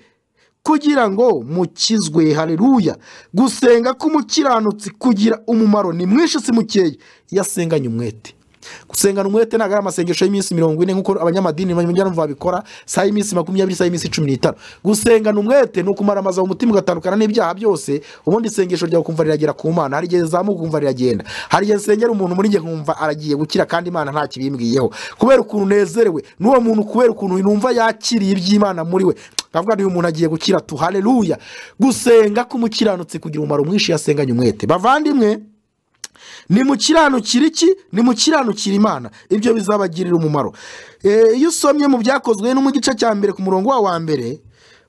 kugira ngo mukizwe hareruya gusenga k'umukiranutsi kugira umumaro ni mwinshi si mukeya iyo asenganye umwete gusengana umwete ntabwo ari amasengesho y'iminsi mirongo ine nk'uko abanyamadini bajyana babikora saa y'iminsi makumyabiri saa y'iminsi cumi n'itanu gusengana umwete ni ukumaramaza mu mutima ugatandukana n'ibyaha byose ubundi isengesho ryawe ukumva riragera ku mana hari igihe rizamuka ukumva riragenda hari igihe nsengera umuntu muri njye nkumva aragiye gukira kandi imana nta kibimbwiyeho kubera ukuntu nezerewe n'uwo muntu kubera ukuntu numva yakiriye iby'imana muri we ndavuga uyu muntu agiye gukira tu hareruya gusenga k'umukiranutsi kugira umumaro mwinshi yasenganye umwete bavandimwe ni mu kiranukira iki ni mu kiranukira imana ibyo bizabagirira umumaro Eh, iyo usomye mu byakozwe no mu gice cya mbere ku murongo wa wa mbere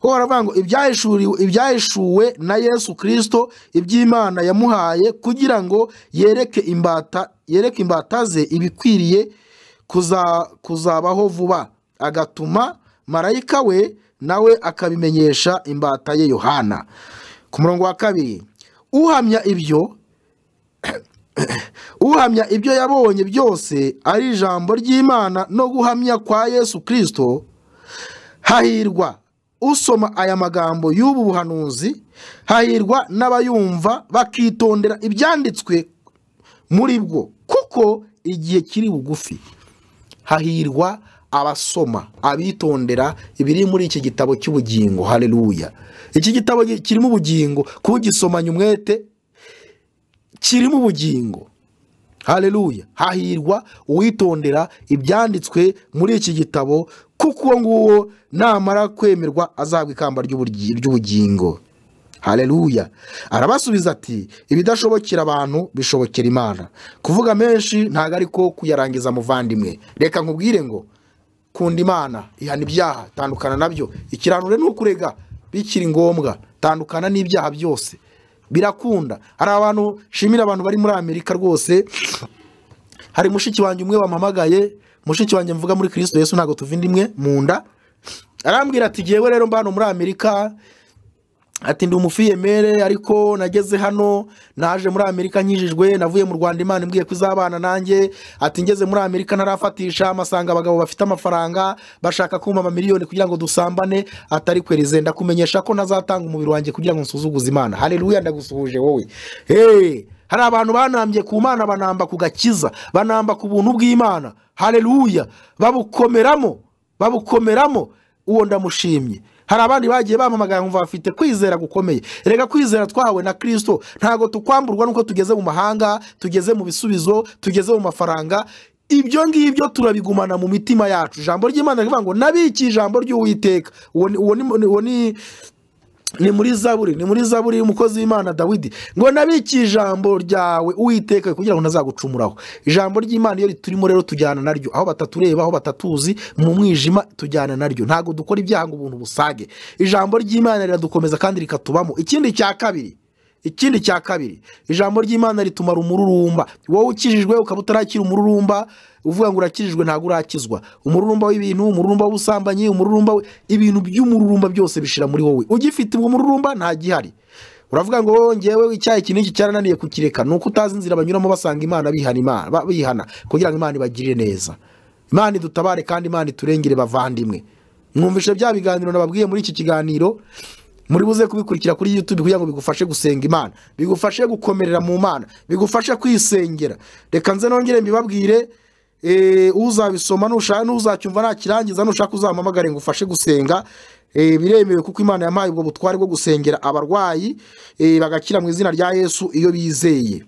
ho haravuga ngo ibyahishuriwe- ibyahishuwe na yesu kirisito iby'imana yamuhaye kugira ngo yereke imbata yereke imbata ze ibikwiriye kuza- kuzabaho vuba agatuma marayika we nawe akabimenyesha imbata ye yohana ku murongo wa kabiri uhamya ibyo uhamya ibyo yabonye byose ari ijambo ry'imana no guhamya kwa yesu kirisito hahirwa usoma aya magambo y'ubu buhanuzi hahirwa n'abayumva bakitondera ibyanditswe muri bwo kuko igihe kiri bugufi hahirwa abasoma abitondera ibiri muri iki gitabo cy'ubugingo hareruya iki gitabo gi- kirimo ubugingo kugisomanya umwete kirimo ubugingo hareruya hahirwa uwitondera ibyanditswe muri iki gitabo kuko uwo nguwo namara kwemerwa azabwa ikamba ry'uburyi- ry'ubugingo hareruya arabasubiza ati ibidashobokera abantu bishobokera imana kuvuga menshi ntabwo ariko kuyarangiza muvandimwe reka nkubwire ngo kunda imana ihana ibyaha tandukana nabyo ikiranure ni ukurega bikiri ngombwa tandukana n'ibyaha byose birakunda hari abantu nshimira abantu bari muri amerika rwose hari mushiki wanjye umwe wampamagaye mushiki wanjye mvuga muri kirisito yesu ntabwo tuva indi imwe mu nda arambwira ati ngewe rero mba hano muri amerika ati ndi umufiyemere ariko nageze hano naje muri amerika nkijijwe navuye mu rwanda imana imbwiye ko izabana nanjye ati ngeze muri amerika ntarafatisha amasanga abagabo bafite amafaranga bashaka kumpa amamiliyoni kugira ngo dusambane atari kwerize ndakumenyesha ko ntazatanga umubiri wanjye kugira ngo nsuzuguze imana hareruya ndagusuhuje wowe hey! hari abantu banambye ku mana banamba ku gakiza banamba ku buntu bw'imana hareruya babukomeramo babukomeramo uwo ndamushimye hari abandi bagiye bampamagara nkumva bafite kwizera gukomeye reka kwizera twahawe na kirisito ntabwo tukwamburwa nuko tugeze mu mahanga tugeze mu bisubizo tugeze mu mafaranga ibyo ngibyo turabigumana mu mitima yacu ijambo ry'imana rivuga ngo nabiki ijambo ry'uwiteka uwo ni- uwo ni- uwo ni ni muri zaburi ni muri zaburi y'umukozi w'imana dawidi ngo nabiki ijambo ryawe uwiteka kugira ngo ntazagucumuraho ijambo ry'imana iyo turimo rero tujyana naryo aho batatureba aho batatuzi mu mwijima tujyana naryo ntabwo dukora ibyaha ngo ubuntu busage ijambo ry'imana riradukomeza kandi rikatubamo ikindi cya kabiri ikindi cya kabiri ijambo ry'imana ritumara umururumba wowe ukijijwe ukaba utarakira umururumba uvuga ngo urakijijwe ntabwo urakizwa umururumba w'ibintu umururumba w'ubusambanyi umururumba w- ibintu by'umururumba byose bishira muri wowe ugifite uwo mururumba nta gihari uravuga ngo "Oh, njyewe icyayi iki n'iki cyarananiye kukireka ni uko utazi inzira banyuramo basanga imana bihana imana ba- bihana kugira ngo imana ibagirire neza imana idutabare kandi imana iturengere bavandimwe mwumvishe bya biganiro nababwiye muri iki kiganiro muri buze kubikurikira kuri youtube kugira ngo bigufashe gusenga imana bigufashe gukomerera mu mana bigufashe kwisengera reka nze nongere mbibabwire eh, uzabisoma nushaka nuzacyumva nakirangiza nushaka uzampamagare ngufashe gusenga eh, biremewe kuko imana yampaye ubwo butware bwo gusengera abarwayi eh, bagakira mu izina rya yesu iyo bizeye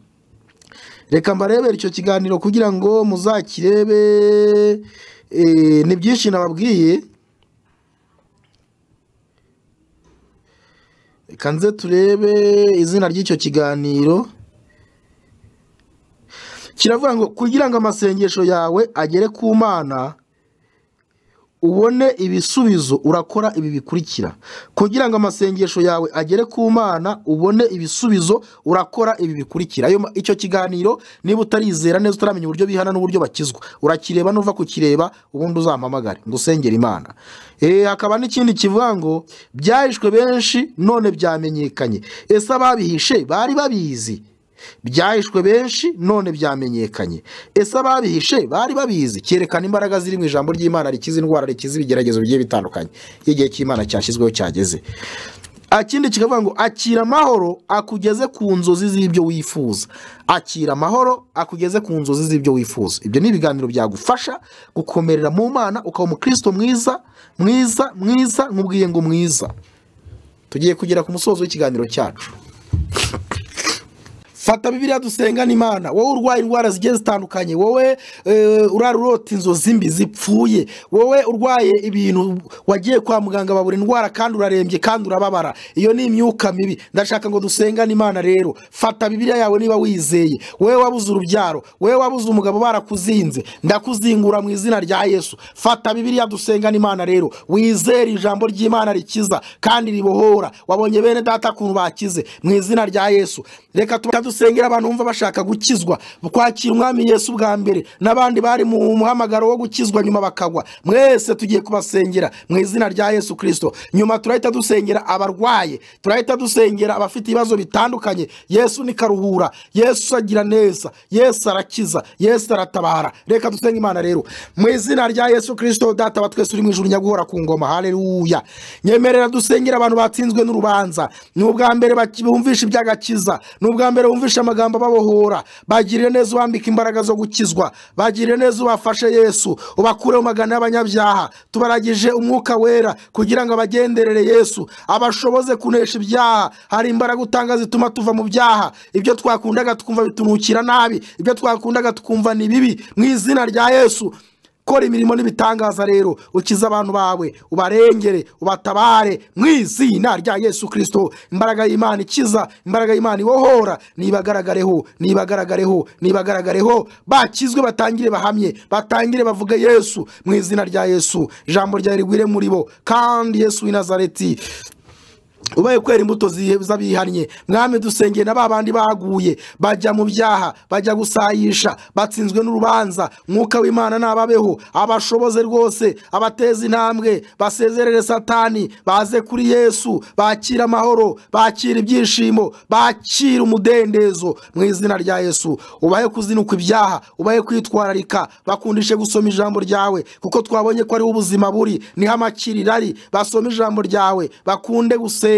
reka mbarebere icyo kiganiro kugira ngo muzakirebe eh, ni byinshi nababwiye reka nze turebe izina ry'icyo kiganiro kiravuga ngo kugira ngo amasengesho yawe agere ku mana ubone ibisubizo urakora ibi bikurikira kugira ngo amasengesho yawe agere ku mana ubone ibisubizo urakora ibi bikurikira Ayo ma- icyo kiganiro niba utarizera neza utaramenya uburyo bihana n'uburyo bakizwa urakireba nuva kukireba ubundi uzampamagare ngo usengere imana Eh, hakaba n'ikindi kivuga ngo byahishwe benshi none byamenyekanye ese ababihishe bari babizi byahishwe benshi none byamenyekanye ese ababihishe bari babizi cyerekana imbaraga ziri mu ijambo ry'imana rikiza indwara rikiza ibigeragezo bigiye bitandukanye iyo igihe cy'imana cyashyizweho cyageze akindi kikavuga ngo akira amahoro akugeze ku nzozi z'ibyo wifuza akira amahoro akugeze ku nzozi z'ibyo wifuza ibyo ni ibiganiro byagufasha gukomerera mu mana ukaba umukristo mwiza mwiza mwiza nk'ubwiye ngo mwiza tugiye kugera ku musozo w'ikiganiro cyacu fata bibiriya dusengana imana wowe urwaye indwara zigiye zitandukanye wowe eh, urara urota inzozi mbi zipfuye wowe urwaye ibintu wagiye kwa muganga babura indwara kandi urarembye kandi urababara iyo ni imyuka mibi ndashaka ngo dusengane imana rero fata bibiriya yawe niba wizeye wowe wabuze urubyaro wowe wabuze umugabo barakuzinze ndakuzingura mu izina rya yesu fata bibiriya dusengane imana rero wizere ijambo ry'imana rikiza kandi ribohora wabonye bene data ukuntu bakize mu izina rya yesu reka dusengera abantu bumva bashaka gukizwa kwakira umwami yesu bwa mbere n'abandi bari mu muhamagaro wo gukizwa nyuma bakagwa mwese tugiye kubasengera mu izina rya yesu kirisito nyuma turahita dusengera abarwaye turahita dusengera abafite ibibazo bitandukanye yesu ni karuhura yesu agira neza yesu arakiza yesu aratabara reka dusenge imana rero mu izina rya yesu kirisito data wa twese uri mu ijuru nyaguhora ku ngoma haleluya nyemerera dusengera abantu batsinzwe n'urubanza ni ubwa mbere baki- bumvisha iby'agakiza ni ubwa mbere wumvisha amagambo ababohora bagiriye neza ubambika imbaraga zo gukizwa bagiriye neza ubafashe yesu ubakure mu magana y'abanyabyaha tubaragije umwuka wera kugira ngo abagenderere yesu abashoboze kunesha ibyaha hari imbaraga utanga zituma tuva mu byaha ibyo twakundaga tukumva bitunukira nabi ibyo twakundaga tukumva ni bibi mu izina rya yesu kora imirimo n'ibitangaza rero ukize abantu bawe ubarengere ubatabare mu izina rya yesu kirisito imbaraga y'imana ikiza imbaraga y'imana ibohora nibagaragareho nibagaragareho nibagaragareho bakizwe batangire bahamye batangire bavuge yesu mu izina rya yesu ijambo ryawe rigwire muri bo kandi yesu w'i nazareti ubaye kwera imbuto zi- z'abihannye mwami dusengeye na ba bandi baguye bajya mu byaha bajya gusayisha batsinzwe n'urubanza mwuka w'imana nababeho abashoboze rwose abateza intambwe basezerere satani baze kuri yesu bakira amahoro bakira ibyishimo bakira umudendezo mu izina rya yesu ubahe kuzinukwa ibyaha ubahe kwitwararika bakundishe gusoma ijambo ryawe kuko twabonye ko ariho ubuzima buri niho amakiriro ari basome ijambo ryawe bakunde gusenga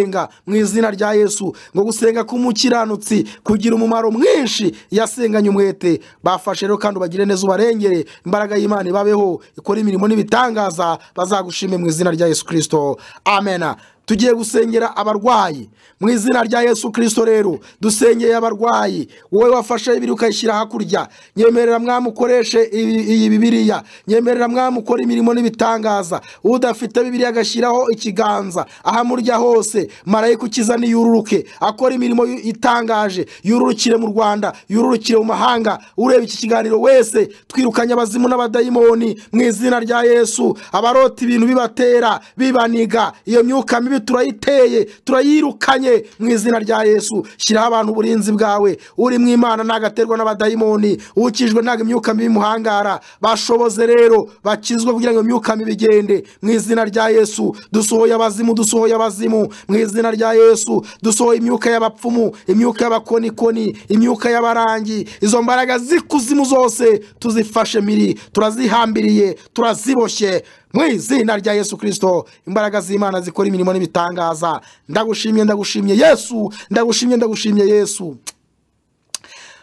mu izina rya yesu ngo gusenga k'umukiranutsi kugira umumaro mwinshi yasenganye umwete bafashe rero kandi ubagire neza ubarengere imbaraga y'imana ibabeho ikora imirimo n'ibitangaza bazagushime mu izina rya yesu kirisito amena tugiye gusengera abarwayi mu izina rya yesu kirisito rero dusengeye abarwayi wowe wafashe ibiri ukayishyira hakurya nyemerera mwami ukoreshe ibi- iyi bibiriya nyemerera mwami ukora imirimo n'ibitangaza udafite bibiriya agashyiraho ikiganza ahamurya hose marayika ukizana yururuke akora imirimo yu- itangaje yururukire mu rwanda yururukire mu mahanga ureba iki kiganiro wese twirukanye abazimu n'abadayimoni mu izina rya yesu abarota ibintu bibatera bibaniga iyo myuka mibi turayiteye turayirukanye mu izina rya yesu shyiraho abantu uburinzi bwawe uri mu imana ntagaterwa n'abadayimoni ukijwe ntabwo imyuka mibi imuhangara bashoboze rero bakizwe kugira ngo imyuka mibi igende mu izina rya yesu dusohoye abazimu dusohoye abazimu mu izina rya yesu dusohoye imyuka y'abapfumu imyuka y'abakonikoni imyuka y'abarangi izo mbaraga z'ikuzimu zose tuzifashe miri turazihambiriye turaziboshye mu izina rya yesu kirisito imbaraga z'imana zikora imirimo n'ibitangaza ndagushimye ndagushimye yesu ndagushimye ndagushimye yesu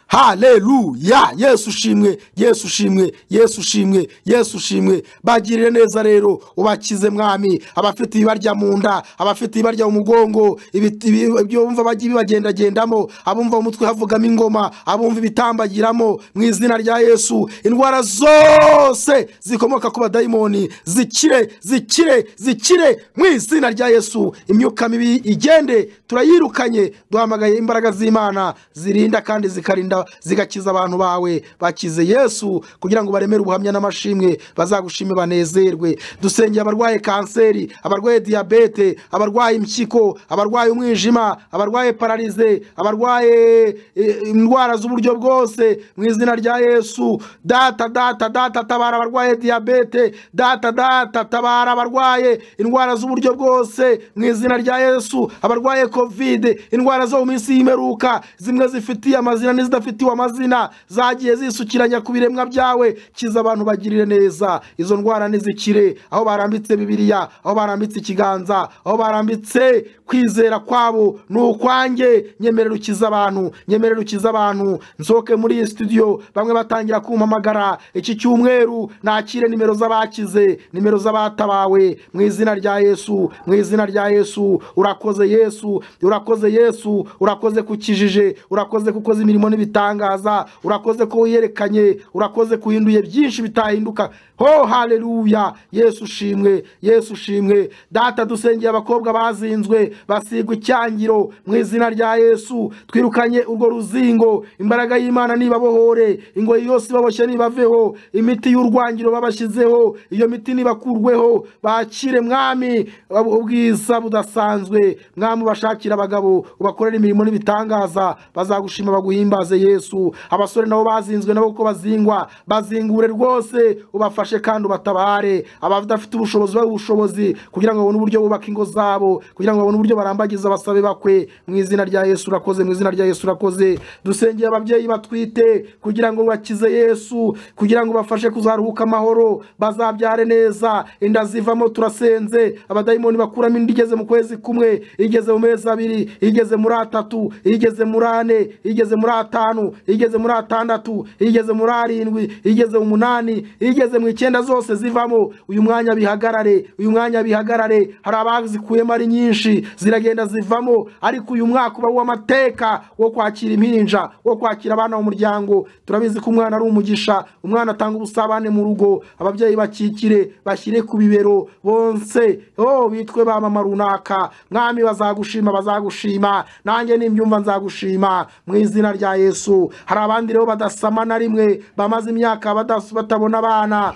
haleluya yesu ushimwe yesu ushimwe yesu ushimwe yesu ushimwe bagirire neza rero ubakize mwami abafite ibibarya mu nda abafite ibibarya mu mugongo ibiti- ibi- ibyo bumva bajya bibagendagendamo abumva mu mutwe havugamo ingoma abumva ibitambagiramo mu izina rya yesu indwara zose zikomoka ku badayimoni zikire zikire zikire mu izina rya yesu imyuka mibi igende turayirukanye duhamagaye imbaraga z'imana zirinda kandi zikarinda zigakiza abantu bawe bakize yesu kugira ngo baremere ubuhamya n'amashimwe bazagushime banezerwe dusengeye abarwaye kanseri abarwaye diyabete abarwaye impyiko abarwaye umwijima abarwaye pararize abarwaye eh, indwara z'uburyo bwose mu izina rya yesu data data data tabara abarwaye diyabete data data tabara abarwaye indwara z'uburyo bwose mu izina rya yesu abarwaye kovide indwara zo mu minsi y'imperuka zimwe zifitiye amazina n'izidafitiye ufitiwe amazina zagiye zisukiranya ku biremwa byawe kiza abantu bagirire neza izo ndwara nizikire aho barambitse bibiriya aho barambitse ikiganza aho barambitse kwizera kwabo ni ukwanjye nyemerera ukiza abantu nyemerera ukiza abantu nsohoke muri iyi studio bamwe batangira kumpamagara iki cyumweru nakire nimero z'abakize nimero z'abatabawe mu izina rya yesu mu izina rya yesu urakoze yesu urakoze yesu urakoze ko ukijije urakoze ko ukoze imirimo n'ibitangaza urakoze ko wiyerekanye urakoze ko uhinduye byinshi bitahinduka ho haleluya yesu ushimwe yesu ushimwe data dusengeye abakobwa bazinzwe basigwa icyangiro mu izina rya yesu twirukanye urwo ruzingo imbaraga y'imana nibabohore ingoyi yose ibaboshye nibaveho imiti y'urwangiro babashyizeho iyo miti nibakurweho bakire mwami ubwiza budasanzwe mwami ubashakire abagabo ubakorera imirimo n'ibitangaza bazagushima baguhimbaze yesu abasore nabo bazinzwe nabo uko bazingwa bazingure rwose ubafashe kandi ubatabare abadafite ubushobozi babe ubushobozi kugira ngo babone uburyo bubaka ingo zabo kugira ngo babone uburyo barambagiza abasabe bakwe mu izina rya yesu urakoze mu izina rya yesu urakoze dusengeye ababyeyi batwite kugira ngo bakize yesu kugira ngo bafashe kuzaruhuka amahoro bazabyare neza inda zivamo turasenze abadayimoni bakuramo inda igeze mu kwezi kumwe igeze mu mezi abiri igeze muri atatu igeze muri ane igeze muri atanu igeze muri atandatu igeze muri arindwi igeze mu munani igeze mu icyenda zose zivamo uyu mwanya bihagarare uyu mwanya bihagarare hari abazikuyemo ari nyinshi ziragenda zivamo ariko uyu mwaka uba uw'amateka wo kwakira impinja wo kwakira abana mu muryango turabizi ko umwana ari umugisha umwana atanga ubusabane mu rugo ababyeyi bakikire bashyire ku bibero bonse oh bitwe ba mama runaka mwami bazagushima bazagushima nanjye nimbyumva nzagushima mu izina rya yesu hari abandi rero badasama na rimwe bamaze imyaka badas- batabona abana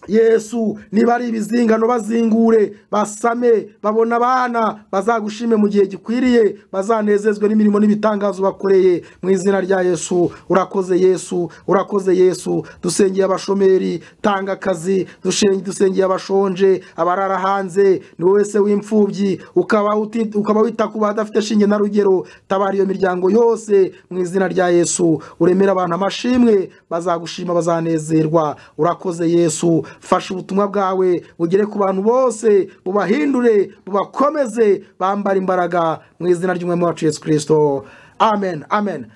yesu niba ari ibizingano bazingure basame babona abana bazagushime mu gihe gikwiriye bazanezezwe n''imirimo n'ibitangazo bakoreye mu izina rya yesu urakoze yesu urakoze yesu dusengeye abashomeri tanga akazi dushen- dusengeye abashonje abarara hanze ni wowe se w'imfubyi ukaba uti- ukaba wita ku badafite shinge na rugero tabara iyo miryango yose mu izina rya yesu uremera abantu amashimwe bazagushima bazanezerwa urakoze yesu fasha ubutumwa bwawe bugere ku bantu bose bubahindure bubakomeze bambara imbaraga mu izina ry'umwami wacu yesu kirisito amen amen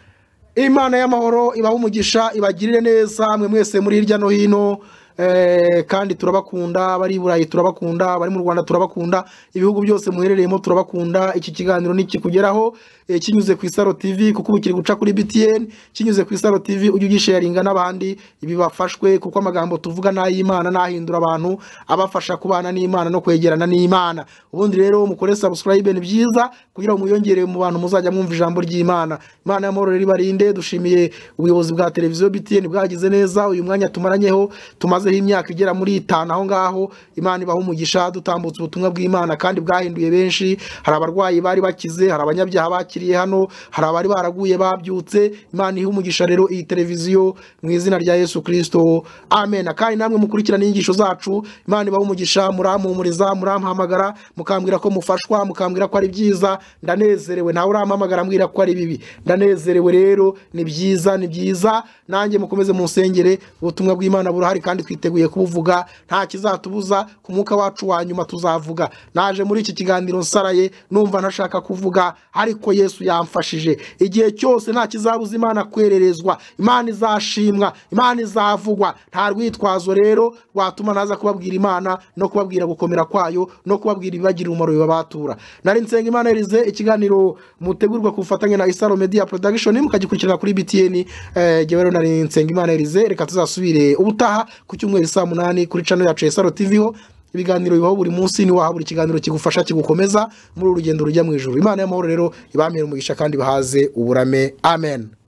imana y'amahoro ibaha umugisha ibagirire neza mwe mwese muri hirya no hino eh, kandi turabakunda abari i burayi turabakunda abari mu rwanda turabakunda ibihugu byose muherereyemo turabakunda iki kiganiro nikikugeraho eh, kinyuze ku isaro tv kuko ubu kiri guca kuri btn kinyuze ku isaro tv ujye ugisharinga n'abandi ibi bafashwe kuko amagambo tuvuga ni ay'imana n'ahindura abantu abafasha kubana n'imana no kwegerana n'imana ubundi rero mukore subscribe ni byiza kugira ngo mwiyongere mu bantu muzajya mwumva ijambo ry'imana imana y'amahoro rero ibarinde dushimiye ubuyobozi bwa televiziyo btn bwagize neza uyu mwanya tumaranyeho tumazeho imyaka igera muri itanu aho ngaho imana ibaha umugisha dutambutse ubutumwa bw'imana kandi bwahinduye benshi hari abarwayi bari bakize hari abanyabyaha bakiriye hano hari abari baraguye babyutse imana ihe umugisha rero iyi televiziyo mu izina rya yesu kirisito amen kandi namwe mukurikirana inyigisho zacu imana ibaha umugisha murampumuriza murampamagara mukambwira ko mufashwa mukambwira ko ari byiza ndanezerewe ntawe urampamagara ambwira ko ari bibi ndanezerewe rero ni byiza ni byiza nanjye mukomeze munsengere ubutumwa bw'imana burahari kandi twiteguye kubuvuga nta kizatubuza ku mwuka wacu wa nyuma tuzavuga naje muri iki kiganiro nsaraye numva ntashaka kuvuga ariko yesu yamfashije igihe cyose nta kizabuza imana kwererezwa imana izashimwa imana izavugwa nta rwitwazo rero rwatuma naza kubabwira imana no kubabwira gukomera kwayo no kubabwira ibibagirira umumaro bibabatura nari nsenga imana erize ikiganiro mutegurwa ku bufatanye na isaro media production mukagikurikirana kuri btn eh, jyewe rero nari nsenga imana erize reka tuzasubire ubutaha ku cyumweru saa munani kuri channel yacu ya isaro tv ho ibiganiro bibaho buri munsi niwaha buri kiganiro kigufasha kigukomeza muri uru rugendo rujya mu ijuru imana y'amahoro rero ibamere umugisha kandi bahaze uburame amen